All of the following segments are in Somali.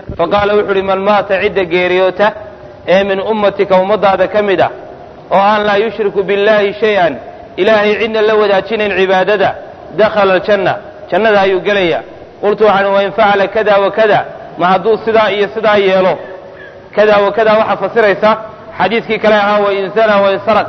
faqaala wuxu uhi man maata cidda geeriyoota ee min ummatika ummadaada ka mid ah oo aan laa yushriku biاllahi shay-an ilaahay cidna la wadaajinayn cibaadada dakhala aljanna jannada ayuu gelaya qultu waxaan wain facala kada wa kada ma hadduu sidaa iyo sidaa yeelo kada wa kada waxaa fasiraysa xadiidkii kale ahaa wain zana wain saraq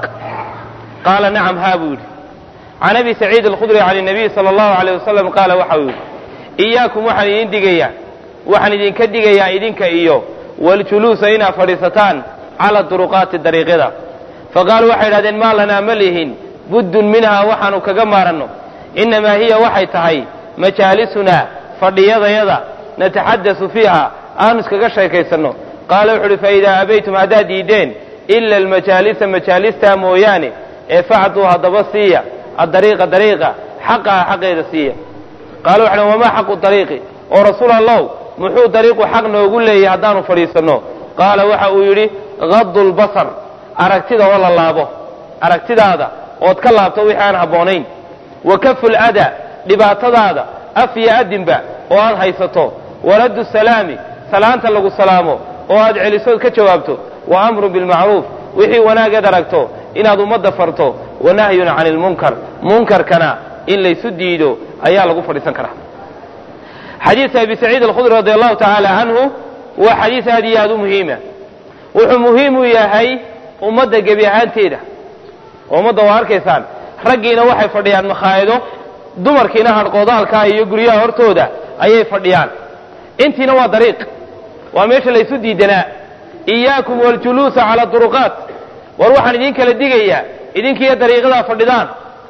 qaala nacam haa buu yidhi can abi saciid alkhudri can الnabiy salى اllahu alيyh wasalam qaala waxa uu yidhi iyaakum waxaan idin digayaa waxaan idinka digayaa idinka iyo waljuluusa inaad fadhiisataan cala duruqaati dariiqyada faqaaluu waxay idhahdeen maa lanaa ma lihin buddun minhaa waxaanu kaga maaranno innamaa hiya waxay tahay majaalisunaa fadhiyadayada nataxadasu fiiha aanu iskaga sheekaysanno qaala wuxu uhi faidaa abaytum haddaad diideen ila almajaalisa majaalistaa mooyaane ee facduu haddaba siiya adariiqa dariiqa xaqaha xaqeeda siiya qaala wuxu uhi wamaa xaqu dariiqi oo rasuul allow muxuu dariiqu xaq noogu leeyahy haddaanu fadhiisanno qaala waxa uu yidhi gadu lbasar aragtida oo la laabo aragtidaada ood ka laabto wixii aan habboonayn wa kafu lada dhibaatadaada af iyo adinba oo aad haysato waraddu salaami salaanta lagu salaamo oo aad celisood ka jawaabto wa amrun bilmacruuf wixii wanaageed aragto inaad ummadda farto wa nahyun cani lmunkar munkarkana in laysu diido ayaa lagu fadhiisan karaa xadiidka abi saciid alkhudri radi allahu tacaala canhu waa xadiis aad iyo aad u muhiima wuxuu muhiim u yahay ummadda gebi ahaanteeda oo ummadda waa arkaysaan raggiina waxay fadhiyaan makhaayado dumarkiina hadhqoodaalkaa iyo guryaha hortooda ayay fadhiyaan intiina waa dariiq waa meesha laysu diidanaa iyaakum waljuluusa cala duruqaat war waxaan idin kala digayaa idinkiiyo dariiqadaa fadhidaan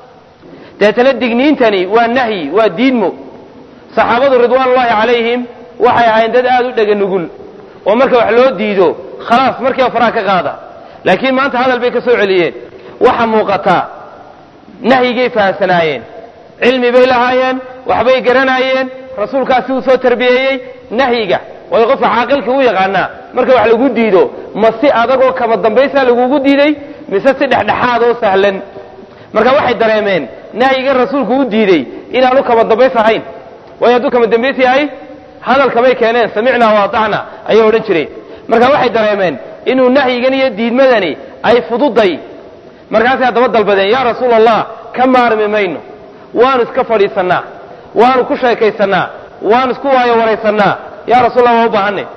deetana digniintani waa nahyi waa diidmo saxaabadu ridwaanullahi calayhim waxay ahayn dad aad u dhega nugul oo marka wax loo diido khalaas markiiba faraha ka qaada laakiin maanta hadal bay ka soo celiyeen waxa muuqataa nahyigay fahamsanaayeen cilmi bay lahaayeen waxbay garanaayeen rasuulkaasi uu soo tarbiyeeyey nahyiga waayo qofka caaqilka u yaqaanaa marka wax lagu diido ma si adagoo kama dambaysaa lagugu diiday mise si dhexdhexaad oo sahlan marka waxay dareemeen nahyigan rasuulku u diidey inaanu kama dambays ahayn waayo hadduu kama dambays yahay hadalkamay keeneen samicnaa waatacna ayay odhan jireen marka waxay dareemeen inuu nahyigan iyo diidmadani ay fududay markaasay haddaba dalbadeen yaa rasuul allah ka maarmi mayno waanu iska fadhiisannaa waanu ku sheekaysannaa waanu isku waayo waraysannaa yaa rasul allah waa u baahanay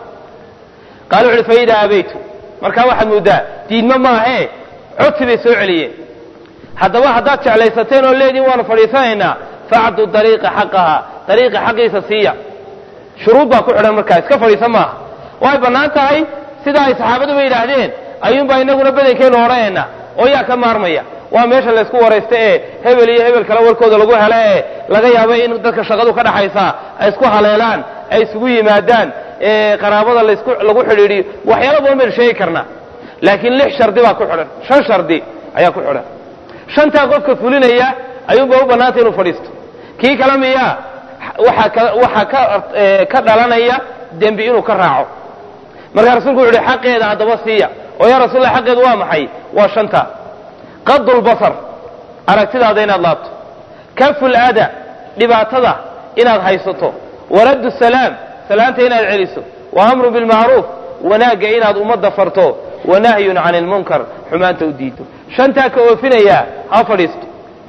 qaala wuxu uhi faidaa abaytu markaa waxaad mooddaa diidmo maahee codsi bay soo celiyeen haddaba haddaad jeclaysateen oo leediin waanu fadhiisanaynaa facdu dariiqa xaqaha dariiqa xaqiisa siiya shuruud baa ku xidhan markaa iska fadhiisan maaha way bannaan tahay sida ay saxaabaduba yidhaahdeen ayuunbaa inaguna badankeennu odhanayna oo yaa ka maarmaya waa meesha laysku waraysta ee hebel iyo hebel kale warkooda lagu helo ee laga yaabo in dadka shaqadu ka dhaxaysaa ay isku haleelaan ay isugu yimaadaan ee qaraabada lasku lagu xidhiidhiyo waxyaalo badan baynu sheegi karnaa laakiin lix shardi baa ku xidhan shan shardi ayaa ku xidhan shantaa qofka fulinaya ayuunbaa u bannaantay inuu fadhiisto kii kale miyaa waxaa ka waxaa ka ka dhalanaya dembi inuu ka raaco markaa rasulku wuxu uhi xaqeeda haddaba siiya oo yaa rasuulla xaqeedu waa maxay waa shanta qadu lbasar aragtidaada inaad laabto kafu laada dhibaatada inaad haysato waraddu salaam salaanta inaad celiso wa amru bilmacruuf wanaagga inaad ummadda farto wa nahyun cani lmunkar xumaanta u diido shantaa ka oofinayaa ha fadhiisto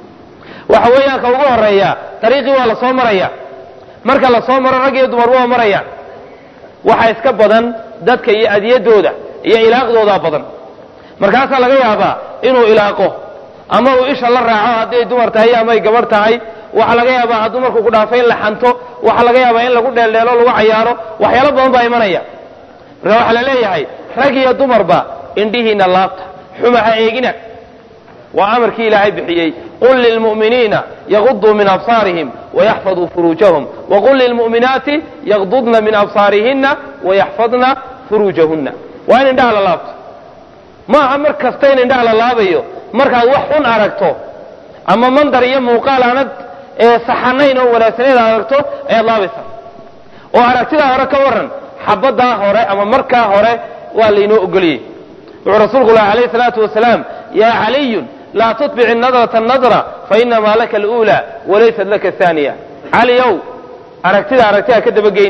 waxa weeyaan ka ugu horeeya dariiqii waa la soo maraya marka la soo maro rag iyo dumar waa marayaan waxaa iska badan dadka iyo adiyadooda iyo ilaaqdoodaa badan markaasaa laga yaabaa inuu ilaaqo ama uu isha la raaco hadday dumar tahay ama ay gabarh tahay waxaa laga yaabaa hadduu markuu ku dhaafay in la xanto waxaa laga yaabaa in lagu dheeldheelo lagu cayaaro waxyaalo badan baa imanaya marka waxaa la leeyahay rag iyo dumarba indhihiina laabta xuma ha eegina waa amarkii ilaahay bixiyey qul lilmu'miniina yaguduu min absaarihim wayaxfaduu furuujahum waqul lilmu'minaati yagdudna min absaarihinna wayaxfadna furuujahunna waa in indhaha la laabto maaha mar kasta in indhaha la laabayo markaad wax xun aragto ama mandar iyo muuqaal aanad saxanayn oo wanaagsanayn aad aragto ayaad laabaysaa oo aragtidaa hore ka waran xabaddaa hore ama markaa hore waa laynoo ogoliyey wuxuu rasuulku lahi alayh salaatu wasalaam yaa caliyun laa tutbici nadrata nadra fainamaa laka aluula walaysat laka aaniya caliow aragtida aragtidaa ka dabageynin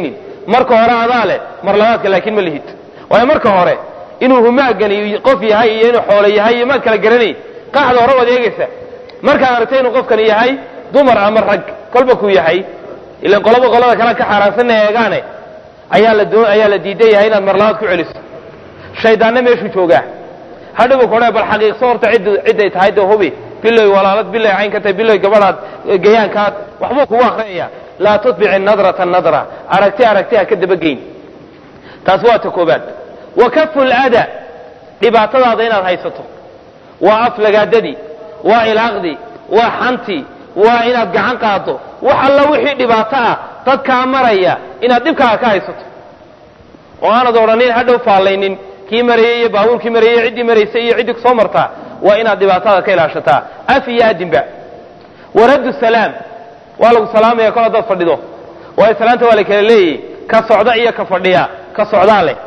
marka hore adaa leh mar labaadka laakiin ma lihid waayo marka hore inuu humaagani qof yahay iyo inuu xoolo yahay iyo maad kala garanayn qaacda hore waad eegaysa markaad aragtay inuu qofkani yahay dumar ama rag kolba kuu yahay ilan qolaba qolada kale ka xaaraansanna eegaane ayaa la doo ayaa la diidan yahay inaad mar labaad ku celiso shaydaanna meeshuu joogaa hadhow kore bal xaqiiqso horta cidd cidday tahay dee hubi biloy walaalad biloy cayn ka tahay biloy gabadhaad gayaankaad waxbuu kugu akrinaya laa tutbici nadrata nadra aragti aragti ha ka dabageyn taas waa ta koobaad wa kafu lada dhibaatadaada inaad haysato waa aflagaadadii waa ilaaqdii waa xantii waa inaad gacan qaado wax alla wixii dhibaato ah dadkaa maraya inaad dhibkaaga ka haysato oo aanad odhanin hadhow faallaynin kii marayey iyo baabuurkii marayey ciddii maraysay iyo ciddii kusoo martaa waa inaad dhibaatada ka ilaashataa af iyo adinba waraddu salaam waa lagu salaamaya kol haddaad fadhido waayo salaanta waa la kala leeyahy ka socda iyo ka fadhiya ka socdaa leh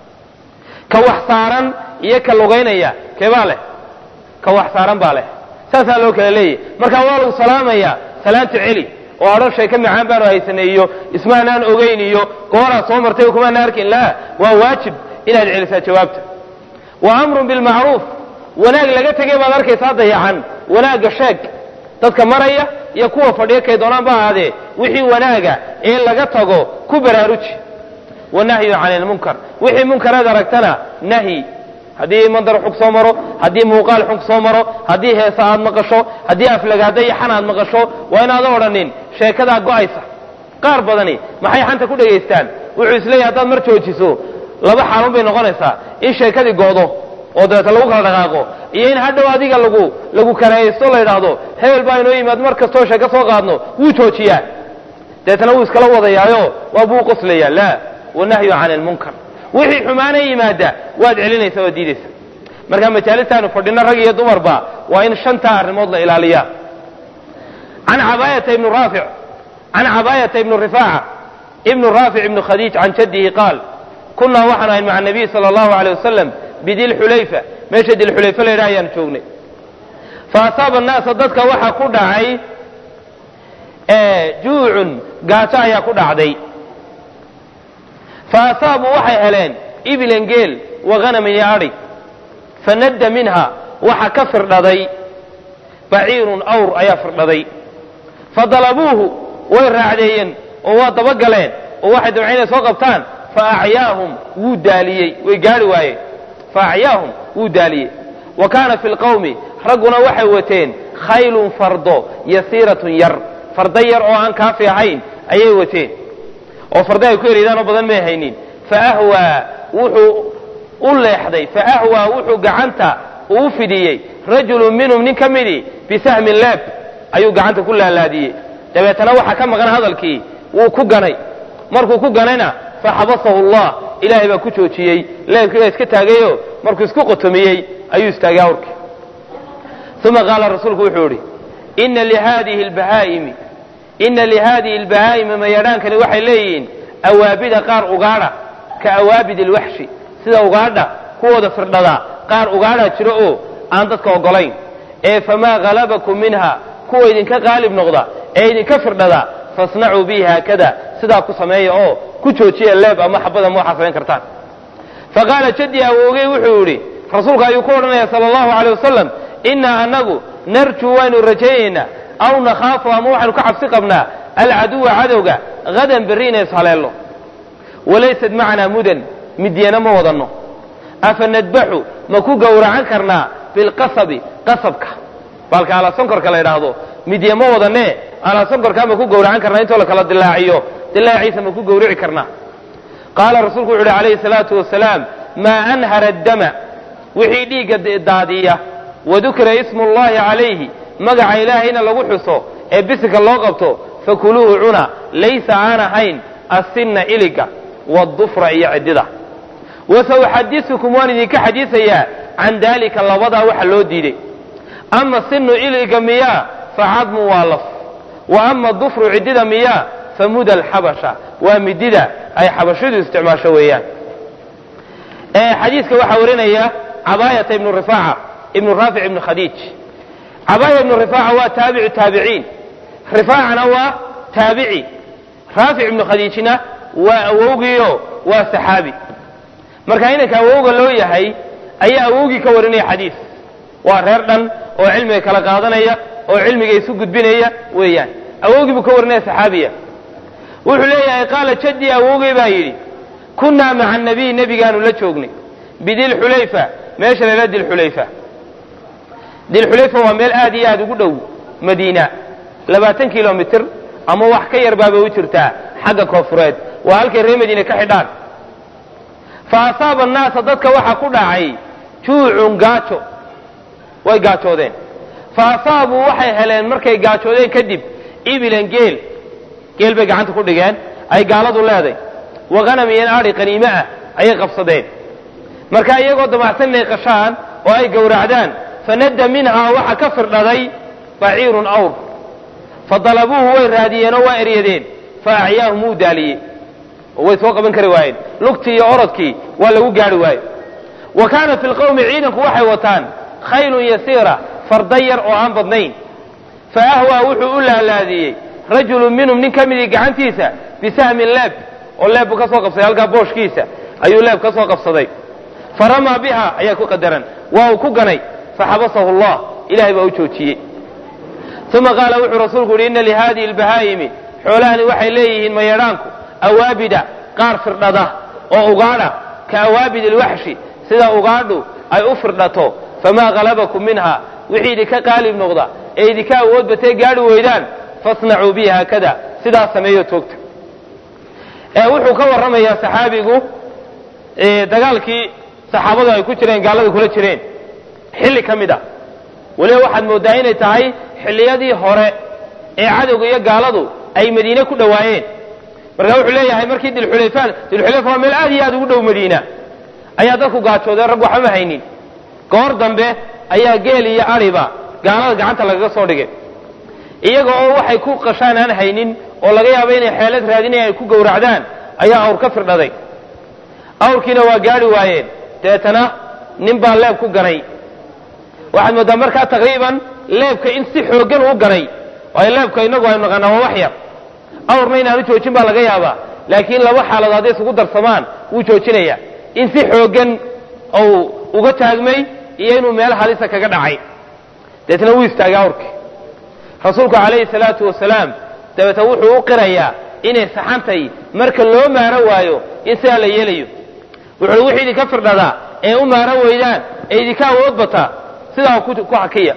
ka wax saaran iyo ka lugaynaya keebaa leh ka wax saaran baa leh saasaa loo kala leeyahy marka waa lagu salaamaya salaanta celi oo adhan shay ka macaan baanu haysanay iyo ismaanaan ogeyn iyo gooraad soo martay oo kumaana arkin laa waa waajib inaad celisaa jawaabta wa amrun bilmacruuf wanaag laga tegay baad arkaysaa dayacan wanaagga sheeg dadka maraya iyo kuwa fadhiya kay doonaan ba ahaadee wixii wanaaga ee laga tago ku baraaruji wanahyu cani ilmunkar wixii munkaraad aragtana nahyi haddii mandar xug soo maro haddii muuqaal xug soo maro haddii heesa aad maqasho haddii aflagaada iyo xan aad maqasho waa inaada odhanin sheekadaa go'aysa qaar badani maxay xanta ku dhegaystaan wuxuu isleeyahy haddaad mar joojiso laba xaalun bay noqonaysaa in sheekadii go'do oo dabeeta lagu kala dhaqaaqo iyo in hadhow adiga lagu lagu karahaysto la yidhaahdo hebel baa inoo yimaad mar kastoo sheeko soo qaadno wuu joojiyaa dabeetana wuu iskala wadayaayo waa buu qoslayaa laa wanahyu cani ilmunkar wixii xumaana yimaada waad celinaysa waad diidaysa marka majaalistaanu fadhino rag iyo dumarba waa in shantaa arrimood la ilaaliyaa can cabaayata ibnu raafic can cabaayata ibnu rifaaca ibnu raafic ibnu khadiij can jaddihi qaal kunaa waxaan ahayn maca nabiy sala allahu aleyh wasalam bidilxulayfa meesha dilxulayfa la yidhaha ayaanu joognay fa asaaba annaasa dadka waxaa ku dhacay juucun gaajo ayaa ku dhacday fa asaabuu waxay heleen ibilan geel wa hanamin iyo adhi fanadda minha waxa ka firdhaday baciirun awr ayaa firdhaday fa dalabuuhu way raacdeeyeen oo waa dabagaleen oo waxay dabceen inay soo qabtaan fa acyaahum wuu daaliyey way gaari waayeen fa acyaahum wuu daaliyey wa kaana fi lqawmi ragguna waxay wateen khaylun fardo yasiiratun yar fardo yar oo aan kaafi ahayn ayay wateen oo fardo ay ku ereydaan oo badan may haynin faahwaa wuxuu u leexday faahwaa wuxuu gacanta uu fidiyey rajulun minhum nin ka midii bisahmin leeb ayuu gacanta ku laalaadiyey dabeetana waxaa ka maqan hadalkii wuu ku ganay markuu ku ganayna faxabasahu allah ilaahay baa ku joojiyey leebkii baa iska taagayo markuu isku qotomiyey ayuu istaagay awrkii uma qaala rasuulku wuxuu idhi ina lihadihi lbahaa'imi ina lihaadihi lbahaa'imi mayadhaankani waxay leeyihiin awaabida qaar ugaadha ka awaabid ilwaxshi sida ugaadha kuwooda firdhada qaar ugaadhaa jiro oo aan dadka ogolayn ee famaa halabakum minha kuwa idinka qaalib noqda ee idinka firdhada fasnacuu bihi haakada sidaa ku sameeya oo ku joojiya leeb ama xabada ma waxaa samayn kartaan faqaala jaddi awoogey wuxuu yidhi rasuulku ayuu ku odhanaya sala allahu aleyh wasalam innaa annagu narjuu waynu rajaynaynaa aw nakhaafu ama waxaynu ka cabsi qabnaa alcaduwa cadowga hadan berri inay ishaleello walaysad macnaa mudan midyana ma wadanno afa nadbaxu ma ku gowracan karnaa bilqasabi qasabka baalka alasonkorka la yidhaahdo midya ma wadanee alasonkorkaa ma ku gowracan karnaa intoo la kala dilaaciyo dilaaciisa ma ku gowrici karnaa qaala rasuulku wuxu uhi calayhi salaatu wasalaam maa anhara addama wixii dhiigga daadiya wadukira ismu llahi calayhi magaca ilaahayna lagu xuso ee bisinka loo qabto fakuluuhu cuna laysa aan ahayn asinna iliga wadufra iyo ciddida wasauxadisukum waan idinka xadiisayaa can daalika labadaa waxa loo diiday ama sinu iliga miyaa facadmu waa laf wa ama dufru ciddida miyaa famuda alxabasha waa midida ay xabashidu isticmaasho weeyaan xadiiska waxaa warinaya cabaayata ibnu rifaaca ibnu raafic ibnu khadiij cabaaya ibnu rifaaca waa taabicu taabiciin rifaacana waa taabici raafic ibnu khadiijna waa awowgiio waa saxaabi marka inanka awowga loo yahay ayaa awowgii ka warinaya xadiis waa reer dhan oo cilmiga kala qaadanaya oo cilmiga isu gudbinaya weeyaan awowgii buu ka warinaya saxaabiya wuxuu leeyahay qaala jadii awowgay baa yidhi kunnaa maca anabiy nebigaanu la joognay bidilxulayfa meesha layla dilxulayfa dilxulayfa waa meel aad iyo aad ugu dhow madiina labaatan kilomitr ama wax ka yar baabay u jirtaa xagga koonfureed waa halkay reer madiine ka xidhaan fa asaaba annaasa dadka waxaa ku dhacay juucun gaajo way gaajoodeen fa asaabuu waxay heleen markay gaajoodeen kadib ibilan geel geel bay gacanta ku dhigeen ay gaaladu leeday waqanam iyo aadi qaniime ah ayay qabsadeen marka iyagoo damacsan inay qashaan oo ay gowracdaan fanadda minhaa waxa ka firdhaday baciirun awr fa dalabuuhu way raadiyeenoo waa eryadeen fa acyaahum wuu daaliyey oo way soo qaban kari waayeen lugtii iyo orodkii waa lagu gaari waaye wa kaana fi lqowmi ciidanku waxay wataan khaylun yasiira farda yar oo aan badnayn fa ahwaa wuxuu u laalaadiyey rajulun minhum nin ka midii gacantiisa bisahmin leeb oo leeb buu ka soo qabsaday halkaa booshkiisa ayuu leeb ka soo qabsaday fa ramaa biha ayaa ku qadaran waa uu ku ganay faxabasahu allah ilahay baa u joojiyey uma qaala wuxuu rasuulku yidhi inna lihadihi albahaa'imi xoolahani waxay leeyihiin mayadhaanku awaabida qaar firdhada oo ugaadha ka awaabid alwaxshi sida ugaadhu ay u firdhato famaa halabakum minha wixii idinka qaalib noqda ee idinka awood batee gaadhi weydaan fasnacuu bihi haakada sidaas sameeyo toogta wuxuu ka warramayaa saxaabigu dagaalkii saxaabadu ay ku jireen gaalada kula jireen xilli ka mid a weliba waxaad mooddaa inay tahay xilliyadii hore ee cadowga iyo gaaladu ay madiine ku dhowaayeen marka wuxuu leeyahay markii dilxulayfaan dilxulayfa waa meel aad iyo aad ugu dhow madiina ayaa dadku gaajoodeen rag waxba ma haynin goor dambe ayaa geel iyo adhiba gaalada gacanta lagaga soo dhigay iyaga oo waxay ku qashaan aan haynin oo laga yaabo inay xeelad raadinaya ay ku gowracdaan ayaa awr ka firdhaday awrkiina waa gaadhi waayeen deetana nin baa leeb ku ganay waxaad mooddaa markaa taqriiban leebka in si xooggan uu ganay waayo leebka inagu aynu naqaanaa waa wax yar awrna inaanu joojin baa laga yaabaa laakiin laba xaaladood hadday isugu darsamaan wuu joojinaya in si xooggan ou uga taagmay iyo inuu meel halisa kaga dhacay deetna wuu istaagay awrkii rasuulku calayhi salaatu wasalaam dabeeta wuxuu u qirayaa inay saxantay marka loo maaro waayo in sidaa la yeelayo wuxuu wixii idinka firdhadaa ee u maaro weydaan ee idinka awood bataa sidaa ku xakiya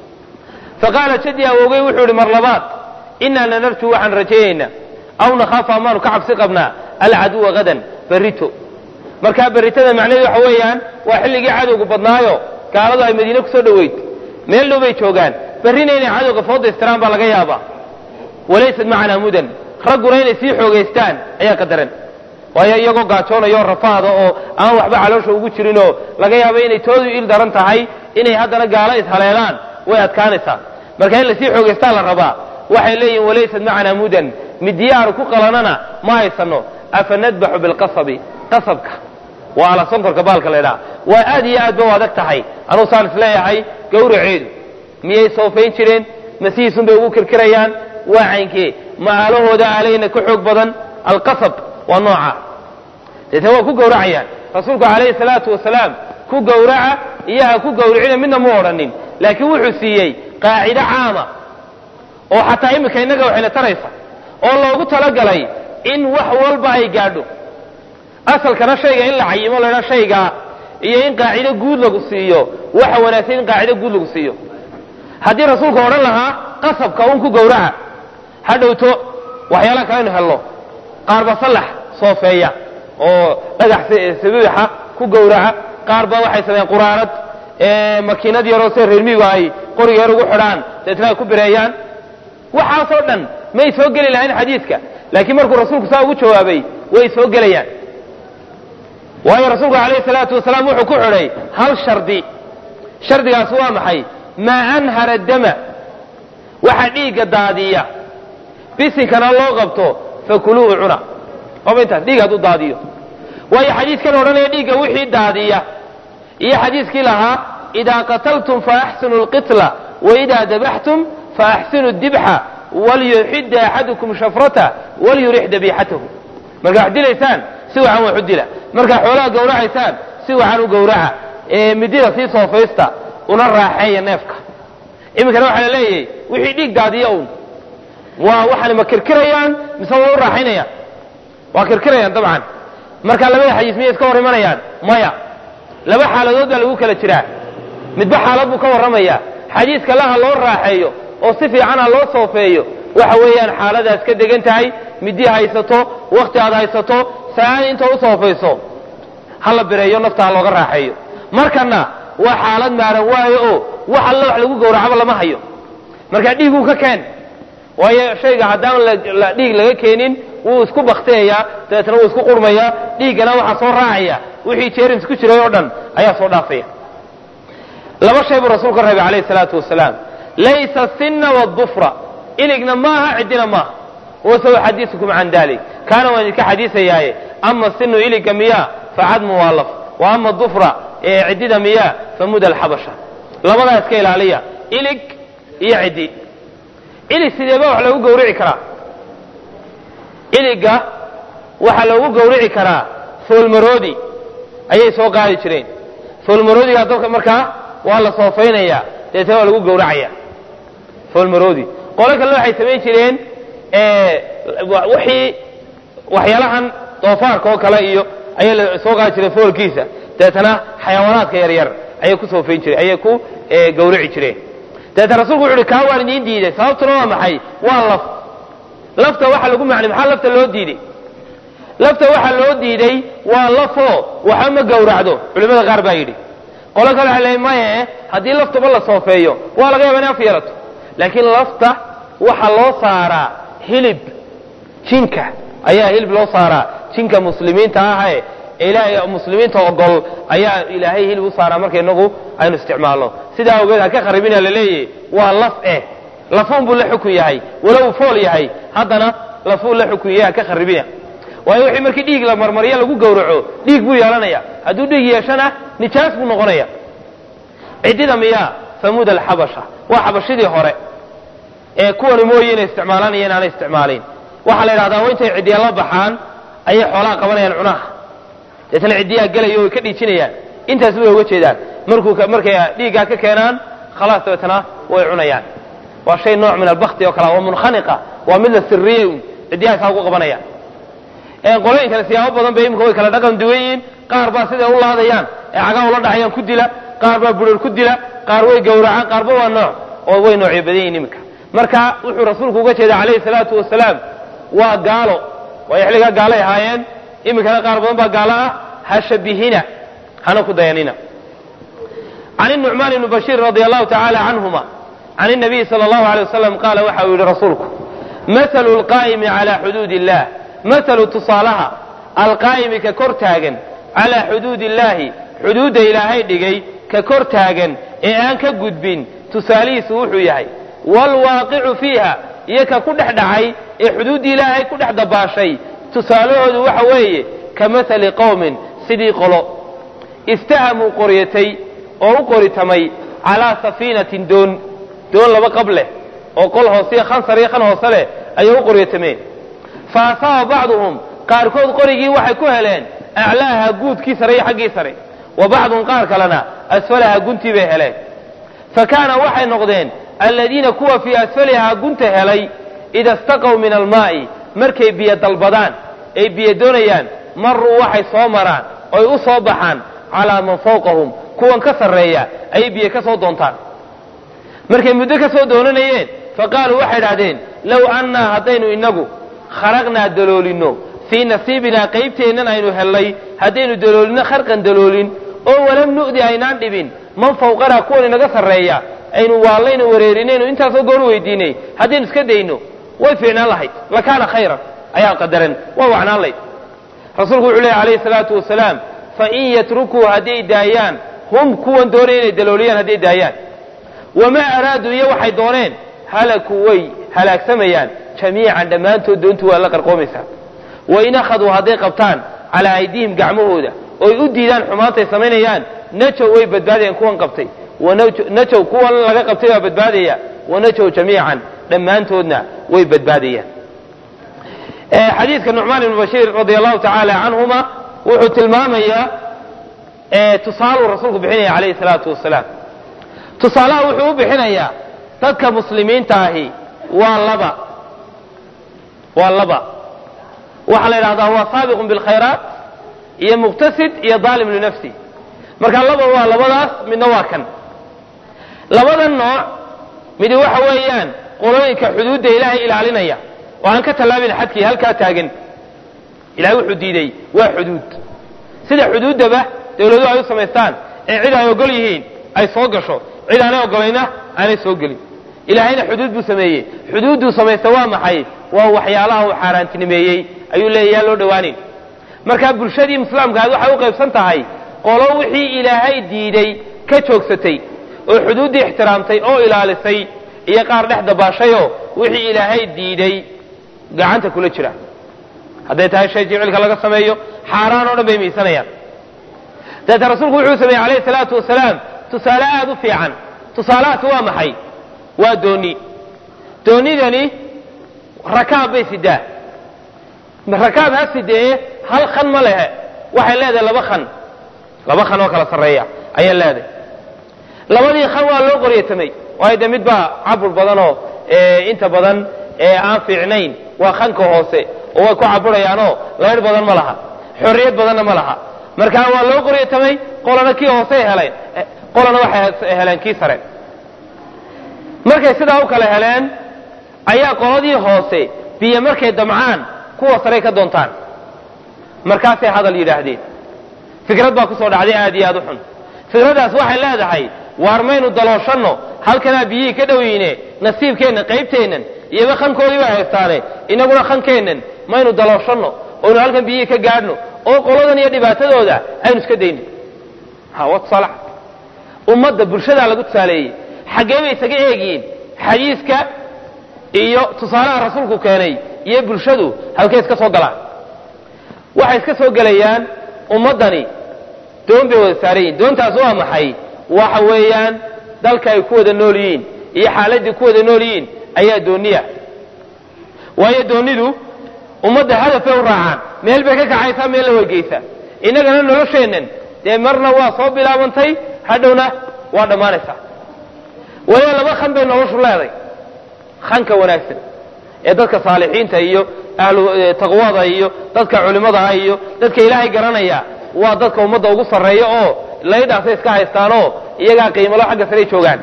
faqaala jadii awowgey wuxuu ihi mar labaad inaa lanarju waxaan rajaynaynaa aw nakhaafu amaanu ka cabsi qabnaa alcaduwa hadan berrito markaa berritada macnaheedu waxa weeyaan waa xilligii cadowgu badnaayo gaaladu ay madiine kusoo dhoweyd meel dhow bay joogaan berrina inay cadowga foodaystiraan baa laga yaabaa walaysad macanaa mudan ragguna inay sii xoogaystaan ayaa qadaran waayo iyagoo gaajoonayo rafaada oo aan waxba caloosha ugu jirinoo laga yaabo inay toodu il daran tahay inay haddana gaalo ishaleelaan way adkaanaysaa marka in lasii xoogaystaa la rabaa waxay leeyihin walaysad macanaa mudan midiyaaru ku qalanana ma haysano afa nadbaxu bilqasabi qasabka waa ala sonkorka baalka laydhaha waa aad iyo aad ba u adag tahay anuu saan isleeyahay gawraceedu miyay soofayn jireen masihiisun bay ugu kirkirayaan waa caynkee ma aalahooda aalayna ka xoog badan alqasab waa nooca deetna waa ku gowracayaan rasuulku calayhi salaatu wasalaam ku gowraca iyo ha ku gowricina midna mu odhanin laakiin wuxuu siiyey qaacido caama oo xataa iminka innaga waxayna taraysa oo loogu talagalay in wax walba ay gaadho asalkana shayga in la cayimo laydhaa shaygaa iyo in qaacido guud lagu siiyo waxa wanaagsan in qaacido guud lagu siiyo haddii rasuulku odhan lahaa qasabka un ku gowraca ha dhowto waxyaalaha kale inu helno qaarba sallax soofeeya oo dhagax sabiixa ku gowraca qaar ba waxay sameeyeen quraarad makiinad yaroo sida reermiigu ay qoriga yar ugu xidhaan deetna ay ku bireeyaan waxaasoo dhan may soo geli lahayn xadiidka laakiin markuu rasuulku saa ugu jawaabay way soo gelayaan waayo rasuulku calayhi salaatu wasalaam wuxuu ku xidhay hal shardi shardigaas waa maxay maa anhara dama waxa dhiigga daadiya bisinkana loo qabto fakuluuhu cuna oba intaas dhiig hadduu daadiyo waayo xadiidkan odhanaya dhiigga wixii daadiya iyo xadiiskii lahaa idaa qataltum faaxsinu lqitla waidaa dabaxtum faaxsinu dibxa walyuxida axadukum shafrata walyurix dabiixatahu markaa wax dilaysaan si wacan wax u dila markaa xoolaha gawracaysaan si wacan u gawraca ee midida sii soofaysta una raaxeeya neefka iminkana waxaa la leeyahay wixii dhiig daadiya un waa waxaana ma kirkirayaan mise waa u raaxaynayaan waa kirkirayaan dabcan marka labada xadiis miyay iska hor imanayaan maya laba xaaladood baa lagu kala jiraa midba xaalad buu ka warramaya xadiiska laha loo raaxeeyo oo si fiican ha loo soofeeyo waxa weeyaan xaaladaas ka degan tahay midii haysato wakti aad haysato saaan inta u soofayso ha la bireeyo nafta ha looga raaxeeyo markana waa xaalad maaran waayo oo wax alla wax lagu gowracaba lama hayo markaa dhiiguu ka keen waayo shayga haddaan dhiig laga keenin wuu isku bakteeyaa dabeetna wuu isku qurmayaa dhiiggana waxaa soo raacaya wixii jerms ku jiray oo dhan ayaa soo dhaafaya laba shay buu rasuulku ka reebay calayhi salaatu wasalaam laysa sinna wadufra iligna maaha ciddina maaha wasaw xadiisukum can dalik kaana waan idinka xadiisayaaye ama sinu iliga miyaa facadmu waa laf wa ama dufra ee ciddida miyaa famuda alxabasha labadaa iska ilaaliya ilig iyo ciddi ilig sideeba wax loogu gawrici karaa iliga waxaa loogu gawrici karaa foolmaroodi ayay soo qaadi jireen foolmaroodigaa dadka markaa waa la soofaynayaa deetana waa lagu gawracaya foolmaroodi qolo kalena waxay samayn jireen wixii waxyaalahan doofaarka oo kale iyo ayaa la soo qaadi jireen foolkiisa deetana xayawaanaadka yaryar ayay ku soofayn jireen ayay ku gawrici jireen dabeetna rasuulku wuxu uhi kaa waan idiin diiday sababtuna waa maxay waa laf lafta waxa lagu macnay maxaa lafta loo diiday lafta waxaa loo diiday waa lafoo waxba ma gawracdo culimmada qaar baa yidhi qolo kale waxa leey maye haddii laftaba la soofeeyo waa laga yaba in af yeelato laakiin lafta waxaa loo saaraa hilib jinka ayaa hilib loo saaraa jinka muslimiinta ahae ilaahay muslimiinta ogol ayaa ilaahay hilib u saaraa marka inagu aynu isticmaalno sidaa awgeed ha ka kharibina laleeyahy waa laf eh lafuun buu la xukun yahay walow fool yahay haddana lafuun la xukun yahay ha ka kharibina waayo wixii markii dhiig la marmaryo lagu gawraco dhiig buu yeelanaya hadduu dhiig yeeshana nijaas buu noqonaya ciddida miyaa famuud alxabasha waa xabashidii hore ee kuwani mooye inay isticmaalaan iyo inaanay isticmaaliin waxaa la yidhahdaa intay ciddiya la baxaan ayay xoolaha qabanayaan cunaha deetana ciddiyaa gelaya way ka dhiijinayaan intaas bay uga jeedaan markuu markay dhiiggaa ka keenaan khalaas dabeetana way cunayaan waa shay nooc min albakti oo kale waa munkhaniqa waa mid la siriyey un ciddiyaha isaa ugu qabanayaan qolooyinkana siyaabo badan bay imika way kala dhaqan duwan yihiin qaar baa siday u laadayaan ee cagaa ula dhacayaan ku dila qaar baa burar ku dila qaar way gowracaan qaarba waa nooc oo way noocyo badan yihin iminka marka wuxuu rasuulku uga jeeda calayhi salaatu wasalaam waa gaalo waayo xilligaa gaalay ahaayeen iminkana qaar badan baa gaalo ah ha shabihina hana ku dayanina can الnucmaan ibni bashiir radi allahu tacaala canhuma can الnabiyi salى اllahu alيه wasalam qaala waxa uu yihi rasuulku mahalu اlqaa'imi calى xuduud illah mahalu tusaalaha alqaa'imi ka kor taagan calaa xuduud illaahi xuduudda ilaahay dhigay ka kor taagan ee aan ka gudbin tusaalihiisu wuxuu yahay waalwaaqicu fiiha iyo ka ku dhex dhacay ee xuduuddii ilaahay ku dhex dabaashay tusaalahoodu waxa weeye ka mahali qowmin sidii qolo istahamuu qoryatay oo u qoritamay calaa safiinatin doon doon laba qab leh oo qol hooseiyo khansar iyo khan hoose leh ayay u qoryatameen fa asaaba bacduhum qaarkood qorigii waxay ku heleen aclaaha guudkii sare iyo xaggii sare wa bacduhum qaar kalena asfalaha guntii bay heleen fa kaana waxay noqdeen alladiina kuwa fii asfalihaa gunta helay ida staqow min almaa'i markay biyo dalbadaan ay biyo doonayaan maruu waxay soo maraan oy u soo baxaan calaa man fawqahum kuwan ka sarreeya ayay biyo ka soo doontaan markay muddo ka soo doonanayeen fa qaaluu waxay idhahdeen low annaa haddaynu innagu kharaqnaa daloolinno fii nasiibinaa qaybteennan aynu hellay haddaynu daloolinno kharqan daloolin oo walam nu'di aynaan dhibin man fawqanaa kuwan inaga sarreeya aynu waallaynu wareerinaynu intaasoo goor weydiinay haddaynu iska dayno way fiicnaan lahayd lakaana khayran ayaa qadaran waa wacnaan layd rasuulku wuxuu lehy alayhi salaatu wasalaam fain yatrukuu hadday daayaan hum kuwan doonaya inay dalooliyaan hadday daayaan wamaa araaduu iyo waxay dooneen halakuu way halaagsamayaan jamiican dhammaantood doontu waa la qarqoomaysaa wain akhaduu hadday qabtaan calaa aydihim gacmahooda oy u diidaan xumaantay samaynayaan najow way badbaadayaan kuwan qabtay najow kuwan laga qabtay baa badbaadaya wanajow jamiican dhammaantoodna way badbaadayaan xadiidka nucmaan ibnu bashiir radia allahu tacaala canhuma wuxuu tilmaamayaa tusaaluu rasuulku bixinaya calayhi salaatu wasalaam tusaalaha wuxuu u bixinayaa dadka muslimiinta ahi waa laba waa laba waxaa la yidhahdaa waa saabiqun bilkhayraat iyo muqtasid iyo daalim linafsi marka laba waa labadaas midna waa kan labada nooc midi waxa weeyaan qolooyinka xuduudda ilaahay ilaalinaya oo aan ka tallaabin xadkii halkaa taagan ilahay wuxuu diiday waa xuduud sida xuduuddaba dawladuhu ay u samaystaan ee cid ay ogol yihiin ay soo gasho cid aanay ogolayna aanay soo gelin ilaahayna xuduud buu sameeyey xuduudduu samaysta waa maxay waa waxyaalaha uu xaaraantinimeeyey ayuu leeya yaa loo dhowaanin marka bulshadii islaamkaad waxay u qaybsan tahay qolo wixii ilaahay diiday ka joogsatay oo xuduuddii ixtiraamtay oo ilaalisay iyo qaar dhex dabaashayoo wixii ilaahay diiday gacanta kula jira hadday tahay shay jicilka laga sameeyo xaaraan oo dhan bay miisanayaan dabeeta rasuulku wuxuu sameeyey calayhi salaatu wasalaam tusaale aada u fiican tusaalahaasi waa maxay waa dooni doonidani rakaab bay sidaa rakaab ha sidee hal khan ma lehe waxay leedahay laba khan laba khan oo kala sarreeya ayay leedahay labadii khan waa loo qoryatamay waayo de mid baa cabur badanoo inta badan aan fiicnayn waa khanka hoose oo way ku caburayaanoo laydh badan ma laha xorriyad badanna ma laha markaa waa loo qoryatamay qolana kii hoosey heleen qolana waxay heleen kii sare markay sidaa u kala heleen ayaa qoladii hoose biyo markay damcaan kuwa saray ka doontaan markaasay hadal yidhaahdeen fikrad baa kusoo dhacday aad iyo aad u xun fikraddaas waxay leedahay waar maynu dalooshanno halkanaa biyihii ka dhowyine nasiibkeennan qaybteennan iyoba khankoodii baa haystaane inaguna khankeennan maynu dalooshanno oynu halkan biyihii ka gaadhno oo qoladan iyo dhibaatadooda aynu iska dayno ha wa tusaale ummadda bulshadaa lagu tusaaleeyey xaggee bay isaga eegiyiin xadiiska iyo tusaalaha rasuulku keenay iyo bulshadu halkay iska soo galaan waxay iska soo gelayaan ummaddani doon bay wada saaran yihin doontaas waa maxay waxa weeyaan dalka ay ku wada nool yihiin iyo xaaladdii ku wada nool yihiin ayaa dooniya waayo doonidu ummadda hadafay u raacaan meel bay ka kacaysaa meelna way geysaa innagana nolosheennan dee marna waa soo bilaabantay hadhowna waa dhammaanaysaa waliba laba khan bay noloshu leeday khanka wanaagsan ee dadka saalixiinta iyo ahlu taqwada iyo dadka culimmada ah iyo dadka ilaahay garanaya waa dadka ummadda ugu sarreeya oo laydhaasay iska haystaanoo iyagaa qiimalo xagga saray joogaan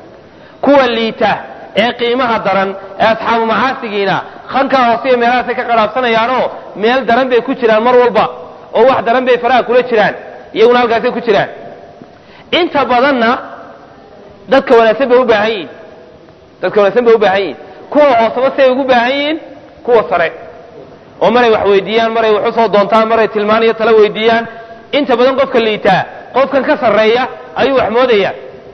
kuwa liita ee qiimaha daran ee asxaabu macaasigiina khankaa hooseiyo meelahaasay ka qadhaabsanayaanoo meel daran bay ku jiraan mar walba oo wax daran bay faraha kula jiraan iyaguna halkaasay ku jiraan inta badanna dadka wanaagsan bay u baahan yihin dadka wanaagsan bay u baahan yihin kuwa hooseba siay ugu baahan yihiin kuwa sare oo maray wax weydiiyaan maray wax usoo doontaan maray tilmaan iyo tala weydiiyaan inta badan qofka liitaa qofkan ka sarreeya ayuu wax moodaya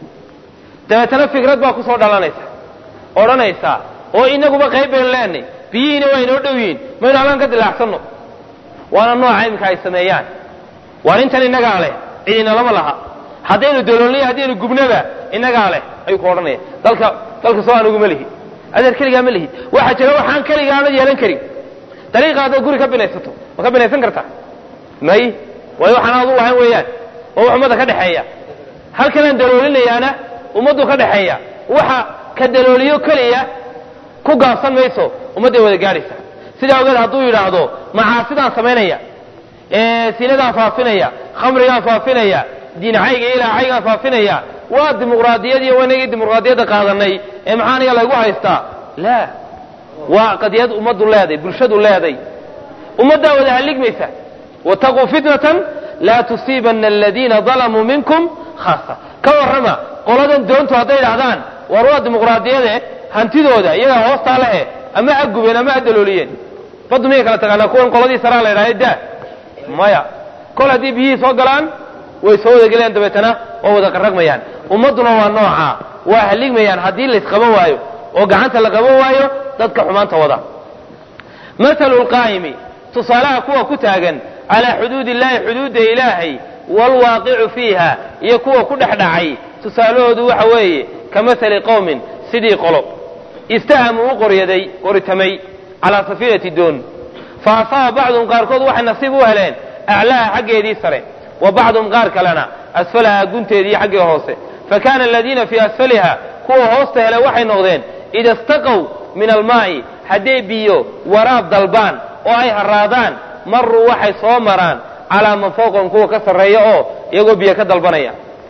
dabeetana fikrad baa kusoo dhalanaysa odhanaysa oo inaguba qayb baynu leenay biyihiina waa inoo dhow yihiin maynu halkan ka dilaacsano waana nooca iminka ay sameeyaan waan intan innagaa leh cidina lama laha haddaynu daloolnay haddaynu gubnaba innagaa leh ayuu ku odhanaya dalka dalka soo aniguma lihi adeer keligaa ma lihi waxaa jira waxaan keligaa aanad yeelan karin dariiqa haddaad guri ka binaysato ma ka binaysan kartaa may waayo waxaan aad u lahayn weeyaan oo wax ummadda ka dhexeeya halkanaan daloolinayaana ummaddu ka dhexeeya waxa ka dalooliyo keliya ku gaabsan mayso ummadday wada gaadhaysa sidaa ogeed hadduu yidhaahdo macaasidaan samaynaya sinadaan faafinaya khamrigaan faafinaya diincayga ilaacaygaan faafinaya waa dimuqraadiyadii wanagii dimuqraadiyadda qaadanay ee maxaa aniga laygu haystaa la waa qadiyad ummaddu leeday bulshadu leeday ummaddaa wada halligmaysa wataquu fitnatan laa tusiibana aladiina dalamuu minkum khaasa ka warrama qoladan doontu hadday idhahdaan war waa dimuqraadiyade hantidooda iyagaa hoostaa lehe ama ha gubeen ama ha dalooliyeen baddu miyay kala taqaanaa kuwan qoladii saraa la idhahda daa maya kol haddii biyihii soo galaan way soo wada gelayaan dabeetana waa wada qarragmayaan ummadduna waa noocaa waa halligmayaan haddii laysqaban waayo oo gacanta la qaban waayo dadka xumaanta wada mahalu lqaa'imi tusaalaha kuwa ku taagan calaa xuduudi illaahi xuduudda ilaahay waalwaaqicu fiiha iyo kuwa ku dhex dhacay tusaalahoodu waxa weeye ka mahali qowmin sidii qolo istahamuu u qoryaday qoritamay calaa safiinati doon fa asaaba bacduhum qaarkood waxay nasiib u heleen aclaaha xaggeedii sare wa bacduhum qaar kalena asfalaha gunteedii xaggii hoose fa kaana aladiina fii asfaliha kuwa hoosta hele waxay noqdeen ida istaqow min almaa'i hadday biyo waraab dalbaan oo ay haraadaan maruu waxay soo maraan calaa man fawqahum kuwa ka sarreeya oo iyagoo biyo ka dalbanaya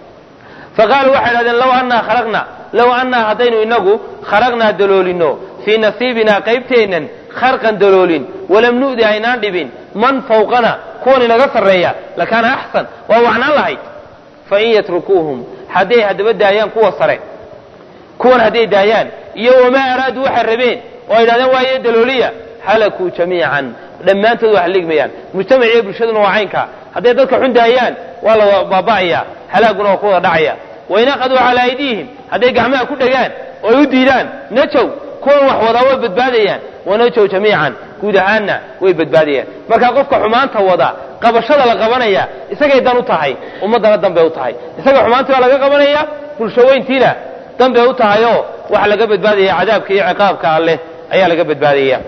fa qaaluu waxay idhahdeen low annaa khalaqna low annaa haddaynu inagu khalaqnaa daloolino fii nasiibinaa qaybteennan kharqan daloolin walam nu'di aynaan dhibin man fawqana kuwan inaga sarreeya lakaana axsan waa wacnaan lahayd fain yatrukuuhum hadday haddaba daayaan kuwa sare kuwan hadday daayaan iyo wamaa araaduu waxay rabeen oo ay idhahdeen waaye dalooliya halakuu jamiican dhammaantood waa haligmayaan mujtamaciiyo bulshaduna waa caynkaa hadday dadka xun daayaan waa la baaba'aya halaaguna waa ku wada dhacaya wain aqaduu calaa aydiihim hadday gacmaha ku dhegaan oo ay u diidaan najow kuwan wax wadaa way badbaadayaan wanajow jamiican guud ahaanna way badbaadayaan markaa qofka xumaanta wada qabashada la qabanaya isagay dan u tahay ummaddana dan bay u tahay isaga xumaantii baa laga qabanaya bulshaweyntiina dan bay u tahayoo waxa laga badbaadaya cadaabka iyo ciqaabka alleh ayaa laga badbaadaya